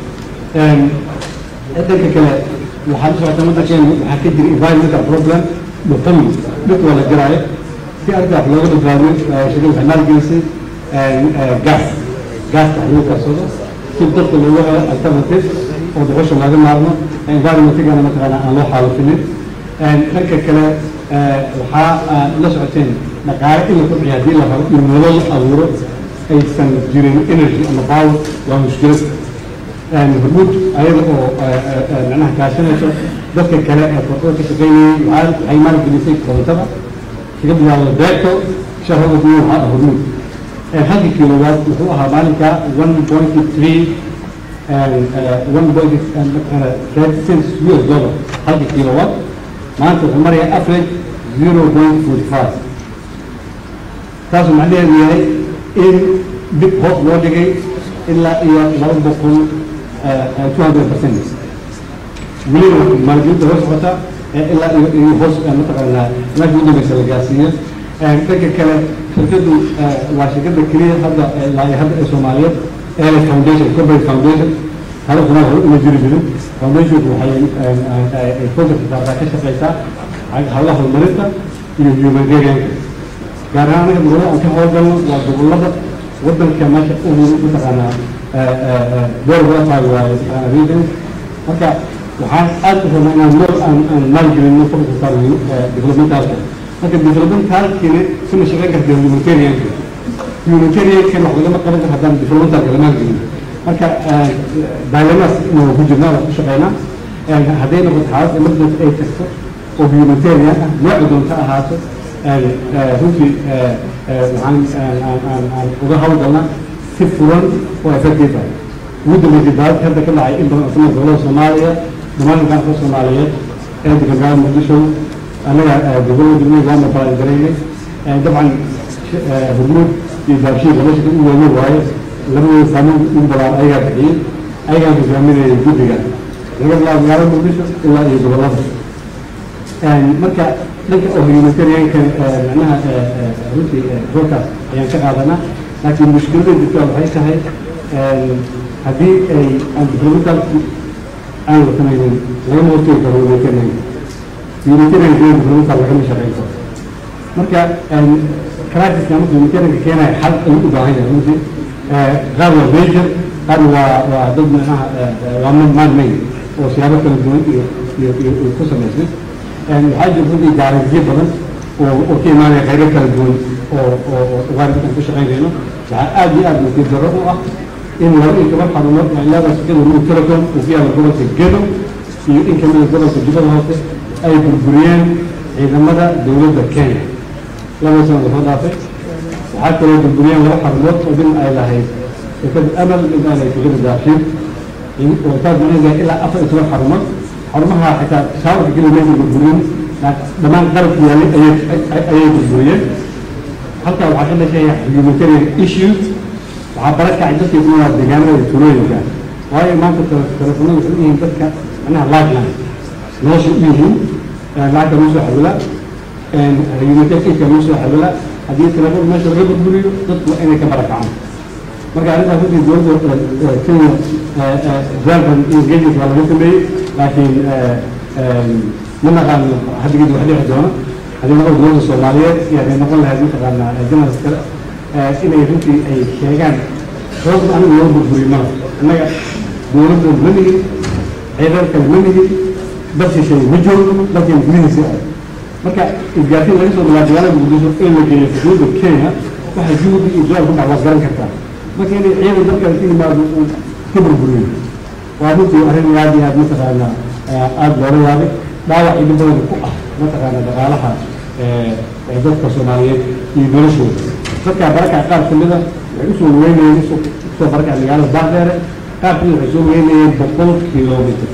Speaker 3: dhanka kale waxaa la socota waddankeena waxaa ka jira environmental problem dhuxul dhirta waa la jiraayo si arrinta wax looga badbaadiyo shirkada waxay maalgelisay gas gaaska wax lagu karsado si dadka loogu helo alternative oo dhuxusha looga maarmo environmentigana mataqaana aan loo xaalufinin dhanka kale waxaa la socoteen dhaqaale in la kobciyo haddii la rabo in nolol abuuro aysan jirin energy ama power waa mushkilad hormuud ayada oo macnaha kaashanayso dadka kale ee korontada ka shaqeynayay waxaa waxay maalgelisay korontada kaga bilaabo beerto shahada kuwa waxaa ah hormuud halkii kilowatt wuxuu ahaa maalinka one point three one point thirty cents US dollar halkii kilowatt maanta wuxuu marayaa average zero point forty five taasuu macnaheedu yahay in dib hoos loo dhigay ilaa iyo laba boqol two hundred percent weliba maalgelinta hoos socota ilaa iyo iyo hoos mataqaanaa meesha ugu dambeysa la gaarsiiyo dhanka kale shirkadu waa shirkada keliya hadda ilaa iyo hadda ee soomaaliyeed ele foundation corporate foundation hada soomaaliya hore uma jiri jirin foundationku waxay ay focus saartaa ka shaqeysaa hawlaha horumarinta iyo humanitarianka gaar ahaan anaga gobollada aan ka howlgalno waa gobollada waddanka meesha ugu mataqaanaa door wadafaag waaye mataqaana region marka waxaan aad u rabnaa inaan nool aan aan maalgelino focus saarno developmentalka marka developmentalkina sima shaqeyn karta humanitarianka humanitariankan wax lagama qaban karo haddaan developmentalka la maalgelin marka dilemas inuu ku jirnaa waa ku shaqeynaa hadday noqoto xaalad emergency ay tagto oo humanitarian ah nooca doonta ahaato runtii waxaan aan uga hawlgalnaa si furan oo effective ah ugu dambeysay daalad hadda ka dhacay in badan oo kamid gobolada soomaaliya dhammaan gaanka soomaaliyeed ee degangaada muqdisho annaga gobolada degmada waa mabalan garaynay dabcan hormuud iyo daabshiin laba shaka u weyn waaye labadooda saameyn ugu badan ayagaa bixiyey ayagaa hogaaminayay guddiga laga bilaabo magaalada muqdisho ilaa iyo gobolada marka dhanka oo humanitarianka macnaha runtii roolkaas ayaan ka qaadanaa laakiin mushkilada jirta waxay tahay haddii ay aan developmentalki aan la samaynin lagama hortegi karo humanitarianka humanitarianka developmental lagama shaqeyn karo marka crisis-ka marka humanitarianka keenaya xal ayuu u baahan yahay runtii qaar waa major qaarna waa waa dad macnaha waa man made oo siyaabo kala duwan iyo iyo iyo iyo ku samaysmay waxaa jira runtii gaarajiyo badan oo oo ka imaanaya qaybo kala duwan oo oo oo ugaarkan ku shaqaynayno waxaa aad iyo aad nasiib darro u ah in laba iyo toban xarumood oo ilaa shaqada lagu telecom uu ku yaala gobolka gedo iyo in kamida gobolka jubbada hoose ay burburiyeen ciidamada dowladda kenya laba sano lasoo dhaafay waxaa kaloo burburiyeen laba xarumood oo dhin ay lahayd shirkada amal mid ay lahayd shirkada daafshiin oo taas macnaheedu ilaa afar iyo toban xarumood xarumaha xitaa shaawarka keliya maysa burburiyeen dhammaan qalabka yaalay ayay ayay burburiyeen halkaa waxaa ka dhashaya humanitarian issues waxaa barakacay dadkii ku noolaa deegaanada iyo tuulooyinka waayo maanta telefoonada waxay u yihiin dadka macnaha lifeline nolosha u yihiin lacagta lagu soo xawila humanitarian aidka lagu soo xawila haddii telefoon meesha laga burburiyo dadku waa inay ka barakacaan marka arrintaas runtii dowladda kenya zalban engagement waa laga sameeyey laakiin ma naqaano haddigeed wax dhici doono haddii noqon dowladda soomaaliyeed iyo hadday noqon lahayd mataqaana journalist kale inay runtii ay sheegaan sababta anigu loo burburiyo mala innaga dowladda ma nigin ciidan kale ma nigin dad shisheeye ma joogo dalkan gudihiisa ah marka isgaarsiin laga soo bilaabo magaalada muqdisho in la geeyo xuduudda kenya waxa juhudi iyo jawaab ku dhac waad garan kartaa marka inay ciidan dalkan ka yimaado uu ka burburiyo waa runtii arrin aad iyo aad mataqaana aada loola yaabay dhaawac iyo badan ku ah mataqaana dhaqaalaha dadka soomaaliyeed iyo noloshooda dadkaa barakac qaar kamida waxay usoo weynayeen usoo barakac magaalada baardheere qaar kamida waxay soo weynayeen boqol kilomitr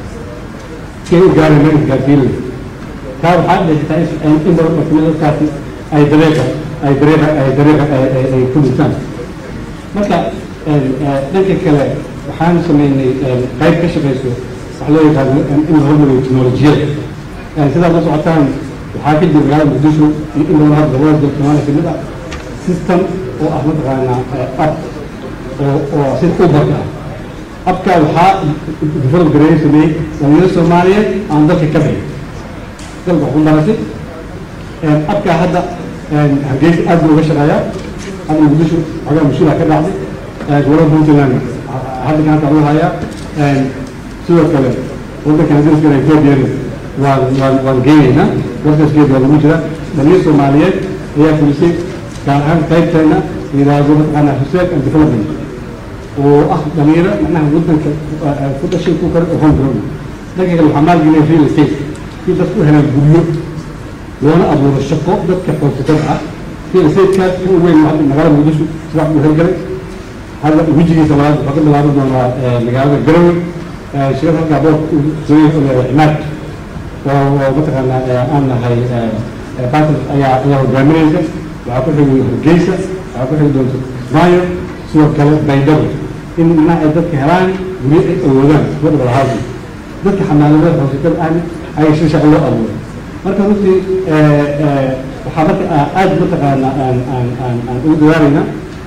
Speaker 3: kay u gaareen meel isgaarsiinay taa waxaa dhextaa in badan oo kamida dadkaasi ay dareeqa ay dareeqa ay dareeqa ay ku dhintaan marka dhanka kale waxaan sameynay qayb ka shaqayso wax loo yaqaano in la hormariyo teknolojiyada sidaad la socotaan waxaa ka jira magaalada muqdisho iyo in badan hadda gobolada dalka soomaaliya kamid ah system oo ah mataqaana app oo oo sida ubarka ah abka waxaa develop gareeyo sameeyey dhalinyaro soomaaliyeed aan dalka ka bixin dalka waxu baratay abka hadda hargeysa aad buu uga shaqeeyaa hadda muqdisho xogaa mas-uula ka dhacday gobolada puntland hadda gacanta lagu hayaa sidoo kale wadankan dariskana ethoobiana waan waan waan geenaynaa warkaaskeeda waa lagu jira dhalinyar soomaaliyeed ayaa fulisay gaar ahaan qaybteena yidhaahdo mataqaana research and development oo ah dhalinyaro macnaha wadanka ku dhashay ku kale oo homegrown dhanka kale waxaa maalgelinaya real estate si dadku u helaan guryo loona abuuro shaqo dadka xoogsatada ah real estate-kaas in weyn magaalada muqdisho sidaa u hirgalay hadda wejigiisa labaad waxaa ka bilaaban doonaa magaalada garowe shirkad halkaa boorka sooyaha cimaad oo oo mataqaana aan nahay batil ayaa ayaa hogaaminaysa waxaa ku xigay hargeysa waxaa ku xigi doonta kismaayo sidoo kale baydhabo in macnaha ay dadka helaan guryo ay awoodaan wadda housing dadka xamaaladada xoosatada ahna ay si shaqo loo abuuray marka runtii waxaa marka aad mataqaana aan aan aan aan ugu dadaalaynaa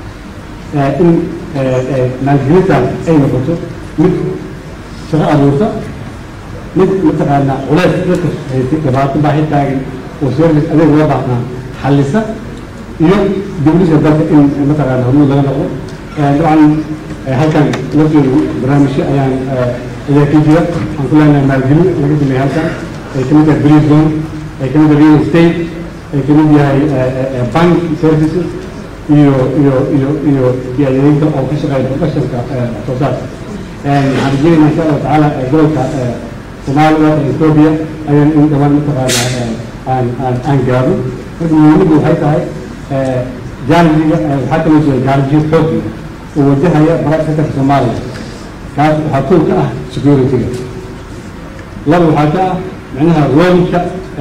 Speaker 3: in maalgelintan ay noqoto mid shaqo abuurta mid mataqaana culeys dadka haysay dhibaato baahi taagan oo service adeeg loo baahnaa xallisa iyo dowlisa dalka in mataqaana hormuud laga noqdo dabcan halkan lafteedu barnaamijyo ayaan ayaa ka jira waxaan ku leenahay maalgelin laga sameeyey halkan ay kamid tahay breeze zone ay kamid tahay real estate ay kamid yahay bank services iyo iyo iyo iyo iyo adeegyada oo ka shaqeeya professionka soo saarka waxaan rajeynaynaa insha allahu tacaala gobolka soomaaliya iyo ethoobia ayaan in dhawaan mataqaana aan aan aan gaarno marka muhiimaddu waxay tahay jaarjiga waxaa kaloo jira jaarjiyo xoogi oo wajahaya barakatanka soomaaliya kaas waxaa kow ka ah security-ga laba waxaa ka ah micnaha roolka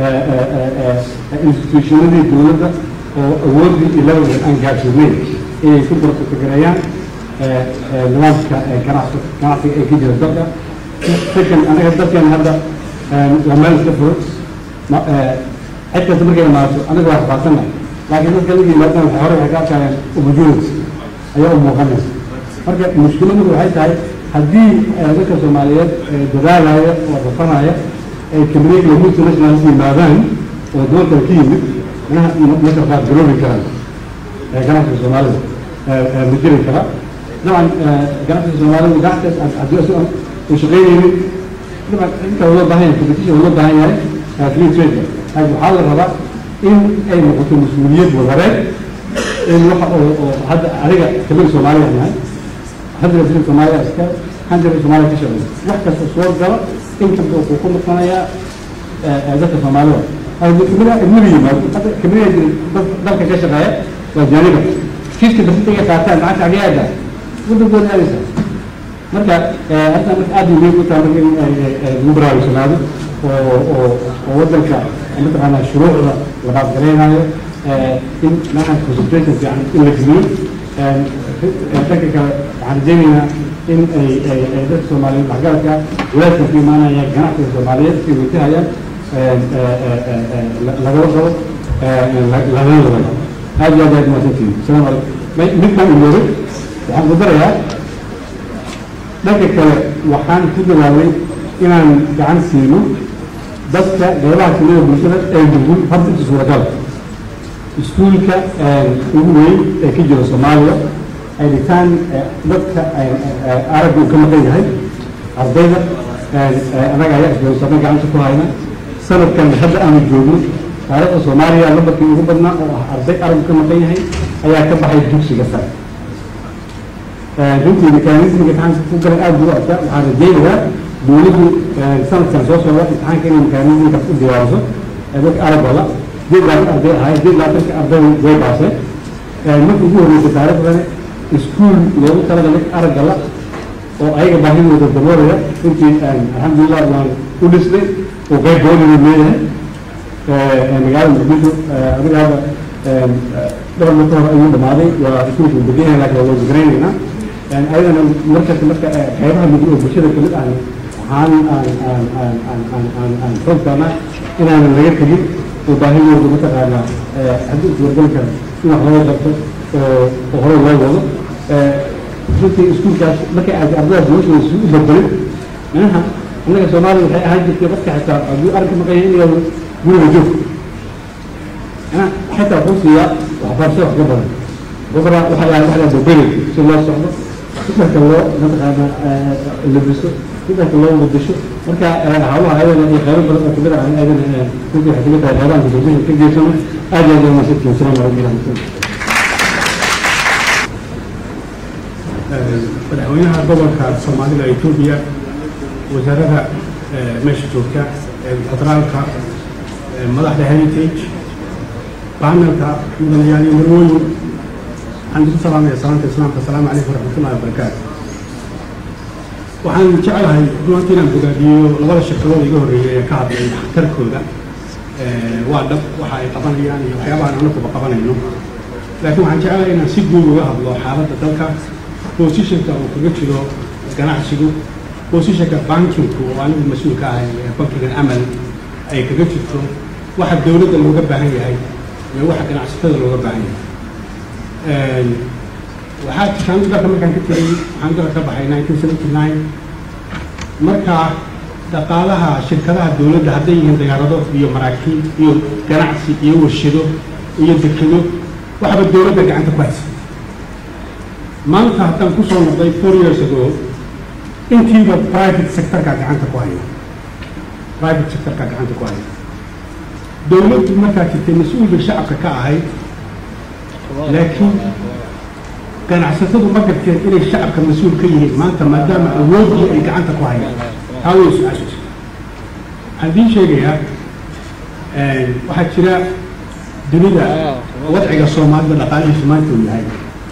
Speaker 3: institutionadii dowladda oo awoodii iyo levelka aan gaarsiinayn inay ku bartakareeyaan nidaamka ganacsi ganacsiga ee ka jira dalka second anaga dalkan hadda waa meel iska furo cid kasta markay imaato anaga waa rafaadsannahay laakiin dadka laga yimaadaan waxay hore waxay ka arkayaan opportunity ayaa u muuqanaysa marka mushkiladdu waxay tahay haddii dadka soomaaliyeed dadaalaya oo rafanaya ay kambaniyada multinational yimaadaan oo doon kale ka yimid manaha marka qaar garoobi karaan ganacsiga soomaalida ma jiri kara dabcan ganacsiga soomaalida ganacsigaas haddii asi uu shaqeynaynin dabcan inta loo baahan yahay competition loo baahan yahay free trade laakiin waxaa la rabaa in ay noqoto mas-uuliyad wadareed in waxa oo oo hadda aniga kamid soomaaliya nahay hadda jira soomaaliya iska waxaan jira soomaaliya ka shaqeeya wax kasta soo galo inkasta wuxuu ku noqonayaa dadka soomaalida kamida ilmiga yimaado hadda kamida dalka ka shaqeeya waa jaaniba fiiska basitiga qaataan lacagta agyaada wadankooda aadaysa marka hadda marka aad muhiim u tahay marka in lagu baraarugsanaado oo oo oo wadanka mataqaanaa shuruucda la qaadgareynayo in maahan concentration fiican in la geliyo dhanka kale waxaan rajaynaynaa in ay ay ay dadka soomaaliyeed waxgaradka walaadka ku imaanaya ganacsiga soomaaliyeed si wajahayaan lagala qabo lagala wadayo aad iyo aad aad mahadsantihin asalaamu calaykum mid baan iloobay waxaan ku darayaa dhanka kale waxaan ku dadaalay inaan gacan siino dadka qeybaha kamida bulshada ee nugul horta inta suuragal iskuulka ugu weyn ee ka jira soomaaliya ay dhigtaan dadka aragga uu ka maqan yahay ardayda anaga ayaa isbahaysanay gacanta ku hayna sanadkan hadda aanu joogno taariikhda soomaaliya lambarkii ugu badnaa oo ah arday araggu ka maqan yahay ayaa ka baxay dugsiga sare runtii mekanismiga imtixaanka ku galay aada buu adkaa waxaan rajaynayaa dowladdu sanadkan soo socda imtixaanka inay mekanismika u diyaariso dadka araggala dib laatan arday ahay dib laatanka arday way baaseen marka ugu horreysay taariikhdani iskuul loogu talagalay araggala oo ayaga baahidooda daboolaya runtii alxamdulilah waan u dhisnay oo qayb doonayuu leeyahay magaalada muqdisho adiga hadda dhowr mar ka hor ayuu dhamaaday waa iskuulka uu degan yahay laakiin waa wasigaraynaynaa ayadana markasta marka qeybaha muddo oo bulshada kamid ah waxaan aan aan aan aan aan aan aan xoogtaana inaanan laga tegin oo baahidooda mataqaanaa haddii iswargalka in wax laga qabto oo oo hore loo wado runtii iskuulkaas markay aad ardayda noloshooda si u badbalin manaha annaga soomaalida waxay ahaan jirtay qofka xitaa hadduu aragka maqan yahay inuu guriga joog mana xitaa wuxuu siiyaa waxbarasho wax ka badan gobra waxaa yahay wax la boberi si loo socdo sidarka loo mataqaana labiso sidarka loo wadasho marka hawlaha ayadana iyo qaybo badan oo kamid ah ayadana runtii waxay kamid tahay qeybaha gudoomiyaha ka geysano aad iyo aad waa mahadsantihin asalaamu calaykum waraxmatullah
Speaker 4: madaxweynaha gobolka soomaalida etoobiya wasaarada meesha joogta federaalka madaxda heritage baanelka mudanayaal iyo marwooyin waxaan isu salaamaya salaanta islaamka asalaamu calaykum waraxmatullahi wabarakaatu waxaan jeclahay runtii inaan bogaadiyo labada shirkadood iga horreeyay ee ka hadlay waxtarkooda waa dhab waxa ay qabanayaan iyo waxyaabaha aan anakuba qabanayno laakiin waxaan jeclahay inaan si guud uga hadlo xaaladda dalka bosishanka uu kaga jiro ganacsigu bosishanka bankinku oo anigu mas-uulka ahay ee bankigan amal ay kaga jirto waxa dowladda looga baahan yahay iyo waxa ganacsatada looga baahan yahay waxaa jirtaan dalka markaan ka tegay waxaan dalka ka baxay nineteen seventy nine markaa dhaqaalaha shirkadaha dowladda hadday yihiin diyaarado iyo maraakiib iyo ganacsi iyo warshado iyo dekedo waxba dowladda gacanta ku haysa maanta haddaan kusoo noqday four years ago intiiba private sectorka gacanta ku haya private sectorka gacanta ku haya dowladdu markaa jirtay mas-uulka shacabka ka ahayd laakiin ganacsatadu ma garteen inay shacabka mas-uul ka yihiin maanta maadaama awooddii ay gacanta ku hayaan taa way su-aashiisa waxaan idiin sheegayaa waxaa jira dunida wadciga soomaalida dhaqaalihiisu maanta uu yahay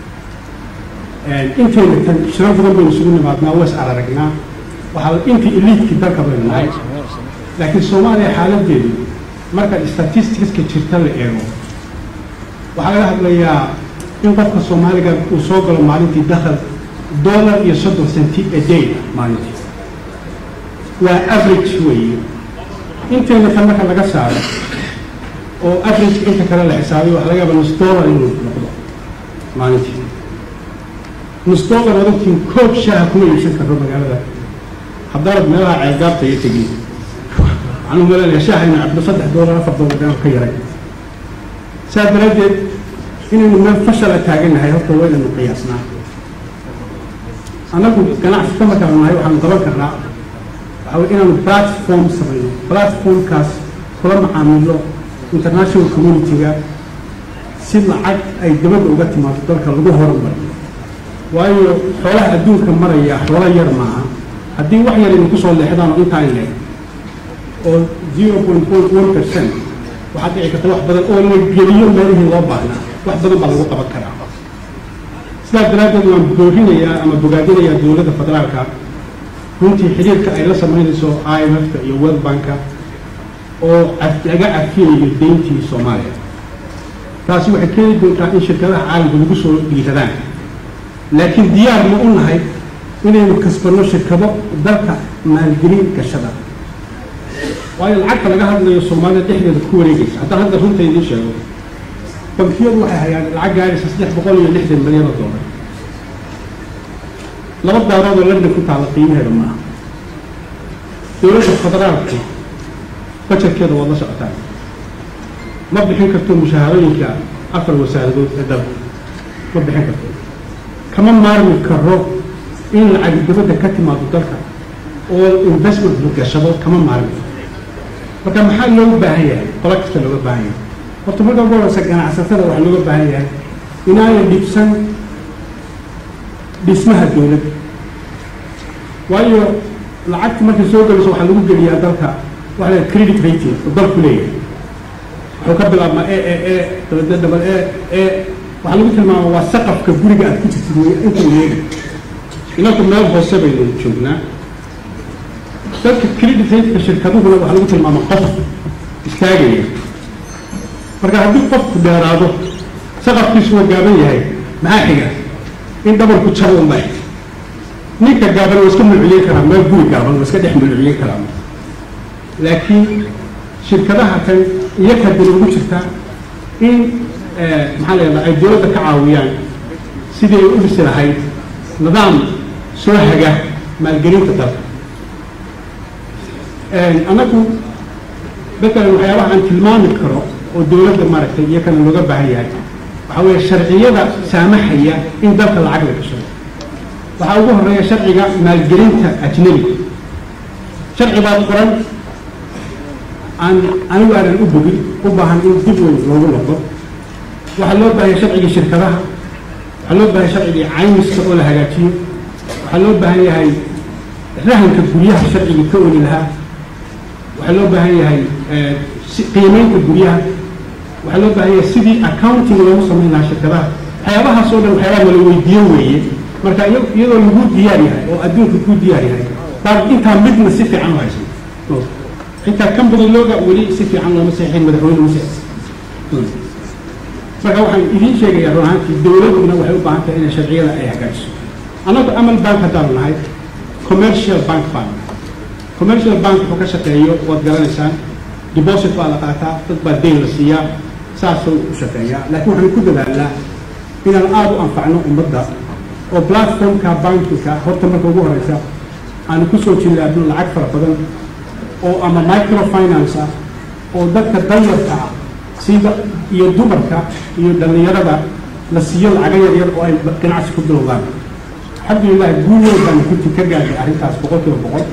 Speaker 4: intayna tan shiro badan baynu isugu nimaadnaa was araragnaa waxaa intii eliidkii dalka baynu nahay laakiin soomaaliya xaaladeedu marka statisticska jirta la eego waxaa laga hadlayaa in qofka soomaaliga uu soo galo maalintii dakhal dollar iyo soddon centi a day maalintii waa average weeye intayna tan marka laga saaro oo average inta kale la xisaabiyo waxa laga yaaba nus dollar inuu noqdo maalintii nus dollar wadantiin koob shaaha kuma iibsan karno magaalada haddaanad meelaha ceelgaabta iyo tegin waxaan u malaynayaa shaaha ina cabdo saddex dollar afar dollar dhan ka yaray sidaa daraaddeed inaynu meel fashala taagannahay horta waa inaynu qiyaasnaa annagu ganacsiga markaanu nahay waxaanu qaban karnaa waxaa wey inaanu platform samayno platformkaas kula macaamilo international community-ga si lacag ay dabadda uga timaado dalka lagu horumariyo waayo xoolaha adduunka maraya xoolo yar maaha haddii wax yar idinku soo leexdaan oo intaa in leeg oo zero point point one percent waxaad dhici karta wax badan oo la geliyo meelihii loo baahnaa wax badan baa lagu qaban karaa sidaas daraaddeed waan boorinayaa ama bogaadinayaa dowladda federaalka runtii xiriirka ay la samaynayso i m f-ka iyo world banka oo laga cafiyayo deyntii soomaaliya taasi waxay keeni doontaa in shirkadaha caalamka lagu soo dhiiradaan laakiin diyaar ma u nahay inaynu kasbanno shirkado dalka maalgelin gashada waayo lacagta laga hadlayo soomaalida dhexdeeda ku wareegaysa haddaan hadda runta idiin sheego bankiyadu waxay hayaan lacag gaaraysa saddex boqol iyo lixdan milyan oo doolar laba daarood oo london ku taalla qiimaheeda maaha dowladda federaalku bajetkeeda waad la socotaan ma bixin karto mushaharooyinka afar wasaaradood ee dalka ma bixin karto kama maarmi karo in lacag dibadda ka timaado dalka oo investment la gashado kama maarmi marka maxaa looga baahan yahay qola kasta looga baahan yahay horta marka ugu horeysa ganacsatada waxaa looga baahan yahay inaanay dhibsan dhismaha dowladda waayo lacagta markay soo gelayso waxaa lagu geliyaa dalka waxa la credit rating oo dalku leeyahay wuxuu ka bilaabmaa e e e dabadee dabal e e waxaa lagu tilmaama waa saqafka guriga aad ku jirtid wey inta leegi inaku meel hoose baynu joognaa dadka credit ratingka shirkaduhuna waxaa lagu tilmaama qof istaagaya marka haddii qofku dheeraado saqafkiisu waa gaaban yahay maxaa xiga in dhabarku jabo unba ninka gaaban waa iska mulciyen karaa meel guri gaaban waa iska dhex mulciyen karaa laakiin shirkadaha kan iyakaa dani ugu jirtaa in maxaa la yidhahdaa ay dowladda ka caawiyaan sidii ay u dhisi lahayd nidaam soo haga maalgelinta dalka annagu dadkan waxyaabaha aan tilmaami karo oo dowladda maaragtay iyo kana looga baahan yahay waxaa weeye sharciyada saamaxaya in dalka lacag la gashado waxaa ugu horeeya sharciga maalgelinta ajnabiga sharci baa qoran aan anigu aanan u bogin u baahan in dib weyn loogu noqdo waxaa loo baahanya sharcigii shirkadaha waxaa loo baahanya sharcigii caymiska oo la hagaajiyo waxaa loo baahan yahay rahanka guryaha sharcigii ka oli lahaa waxaa loo baahan yahay qiimeynta guryaha waxaa loo baahan yahay sidii accounting loogu samayn lahaa shirkadaha waxyaabahaas oo dhan waxyaabaha nala weydiiyo weeye marka iyadoo lagu diyaar yahay oo adduunka ku diyaar yahay baa intaa midna si fiican u haysan xitaa kan badan looga weli si fiican looma saxiixin madaxweyne muse marka waxaan idiin sheegayaa run ahaantii dowladduna waxay u baahan tahay inay sharciyada ay hagaajiso annagu amal bank haddaanu nahay commercial bank baan nahay commercial bank wuxuu ka shaqeeyo waad garanaysaan deposit baa la qaataa dad baa deyn la siiyaa saasuu u shaqeeyaa laakiin waxaanu ku dadaalnaa inaan aada u anfacno ummadda oo platformka bankinka horta marka ugu horeysa aanu kusoo jilaabno lacag fara badan oo ama microfinance ah oo dadka danyarka ah sida iyo dumarka iyo dhallinyarada la siiyo lacaga yar yar oo ay ganacsi ku bilowdaan alxamdulilah guul weyn baanu kunti ka gaadhay arrintaas boqol kiiba boqol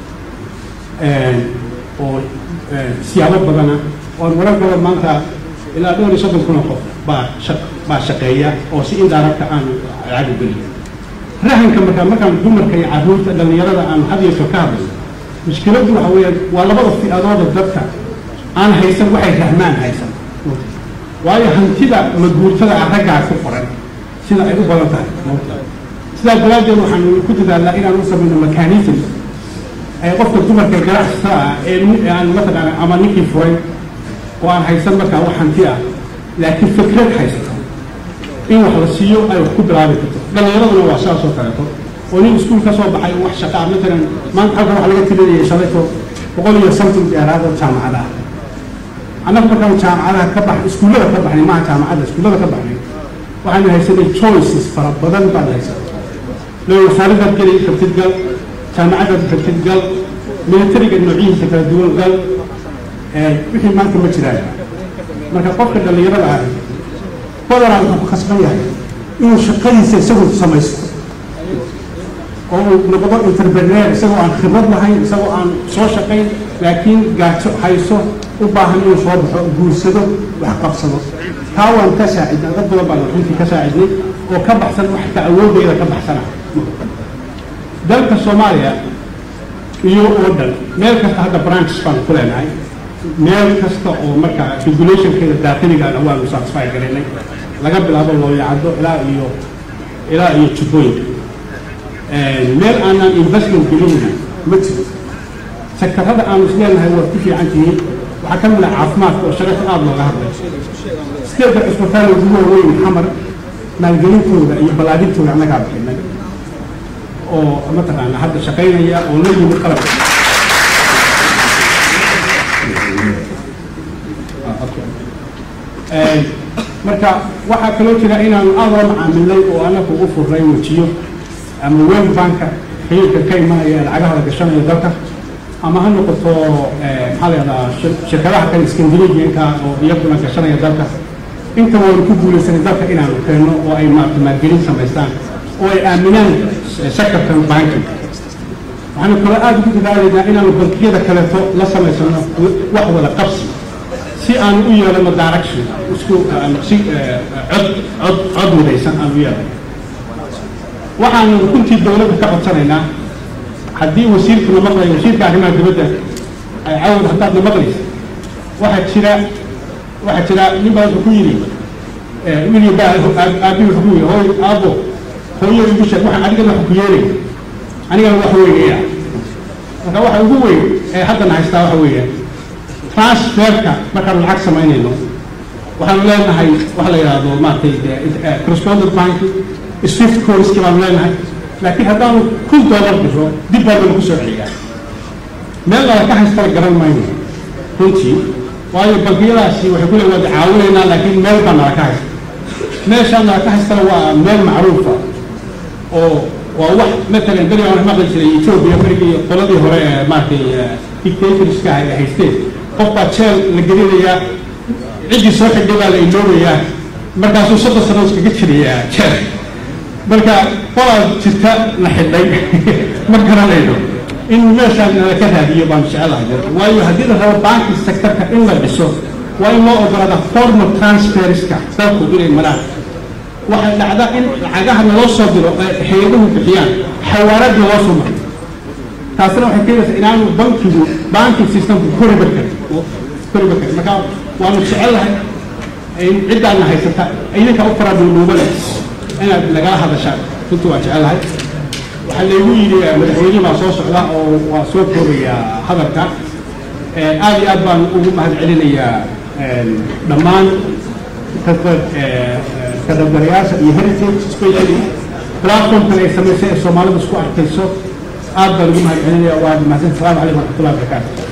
Speaker 4: oo siyaabo badana oon warar badan maanta ilaa dhowr iyo soddon kun oo qof baa shaq baa shaqeeya oo si indaaragta aanu lacag u geliyo rahanka markaa markaan dumarka iyo carruurta dhallinyarada aanu had yeesho ka hadlayno mushkiladdu waxa weeyaan waa labada fi'adooda dadka aan haysan waxay rahmaan haysan waayo hantida maguurtada ah raggaa ku qoran sida ay u badan tahay sidaa daraaddeed waxaanu ku dadaalnaa inaan u samayno mechanism ay qofka dumarka ganacsiga ah ee aan mataqaana ama ninkii furay oo aan haysan markaa wax hanti ah laakiin fikrad haysato in wax la siiyo ay wax ku bilaabi karto dhallinyaraduna waa sidaas oo kaleeto oo nin iskuul ka soo baxay wax shaqaa matalan maanta halkan waxa laga tirinayay shalayto boqol iyo something dheeraad oo jaamacad ah annagu markaan jaamacadaha ka bax iskuullada ka baxnay maaha jaamacadda iskuullada ka baxnay waxaanu haysanay choices fara badan baan haysanay loo wasaaradaad geli kartid gal jaamacadaad kartid gal militariga noocihiisa kala duwan gal wixii maanta ma jiraan marka qofka dhallinyarada ah badanaa wuxuu ku khasban yahay inuu shaqadiisa isagu samaysto oo uu noqdo interpreneer isagoo aan khibrad lahayn isagoo aan soo shaqayn laakiin gaajo hayso u baahan inuu soo baxo guursado wax qabsado taa waan ka saacidnay dad badan baan runtii ka saacidnay oo ka baxsan wax ka awoodeyda ka baxsana dalka soomaaliya iyo oo dhan meel kasta hadda branches baan ku leenahay meel kasta oo markaa regulationkeeda daaqiligaana waanu satisfy garaynay laga bilaabo looyacado ilaa iyo ilaa iyo jubbooyinka meel aanan investment gelinayna ma jiro sektarada aanu isleenahay waa ku fiican tihiin waxaa ka mid ah caafimaadka oo shaqata aada looga hadlay steedka cisbitaal ugu waaweyn xamar maalgelintooda iyo ballaadhintooda annagaa bixinay oo mataqaana hadda shaqaynaya oo la yimid qalab marka waxaa kaloo jira inaanu aada la macaamilnay oo anagu u furnay wejiyo ama world banka xiriirka ka imanaya ee lacagaha la gashanayo dalka ama ha noqoto maxaa la yidhahdaa shirkadaha kale scandinavianka oo iyaguna gashanaya dalka inta waanu ku guulaysanay dalka inaanu keenno oo ay maarata maalgelin samaystaan oo ay aaminaan sectorkan banking waxaanu kaloo aada ugu dadaalaynaa inaanu bankiyada kaleeto la samaysano wax wada qabsi si aanu u yeelano direction isku si cod cod cod midaysan aanu u yeelano waxaanu runtii dowladda ka codsanaynaa haddii wasiirku na maqlayo wasiirka arrimaha dibadda ay cawd haddaad na maqlaysa waxaa jira waxaa jira nin baa wuxuu ku yidhi wiil baa aabi wuxuu ku yidhi hooy aabo hooyo igu sheeg waxaan adigana wax ku yeelay anigana wax weynaya marka waxa ugu weyn ee haddana haystaa waxa weeye transferka markaanu lacag samaynayno waxaanu leenahay waxa la yidhaahdo maaragtay correspondent bank swift courski baanu leenahay laakiin haddaanu kun dollar diro dib baa lagu soo celiyaa meel lala ka haystala garan mayno runtii waayo bankiyadaasi waxay ku leeyihin waad caawinaynaa laakiin meel baa nala ka haysta meeshaa nala ka haystana waa meel macruufa oo waa wax matalan beri aan maqli jiray ethiopia berigii qoladii hore ee maaragtay dictatorska ay haysteen qof baa jeel la gelinayaa ciddii soo xigday baa la iloobayaa markaasuu soddon sano iskaga jirayaa jeel marka qolaa jirta la xidhay ma garanayno in meeshaan nala ka raadiyo baanu jecelahay waayo haddii la rabo banki sectorka in la dhiso waa in loo ogolaada formal transferska dalku inay maraan waxay dhacdaa in lacagaha naloo soo diro ay hay-aduhu bixiyaan xawaaradii loo soo maro taasina waxay keenaysaa inaanu bankigu banking systemku koriba karin koriba karin marka waanu jecelahay in ciddaana haysata idinka u faraduuduubale inaad nagala hadashaan runtii waa jecelahay waxaa laygu yidhi madaxweyne baa soo socda oo waa soo koobayaa hadalka aad iyo aad baan ugu mahad celinayaa dhammaan kadabdarayaasha iyo heritage specially platformkan ay samaysay ee soomaalida isku arkayso aad baan ugu mahad celinaya waa mahadsan salaamu calaykum waraxmatullahi wabarakaatu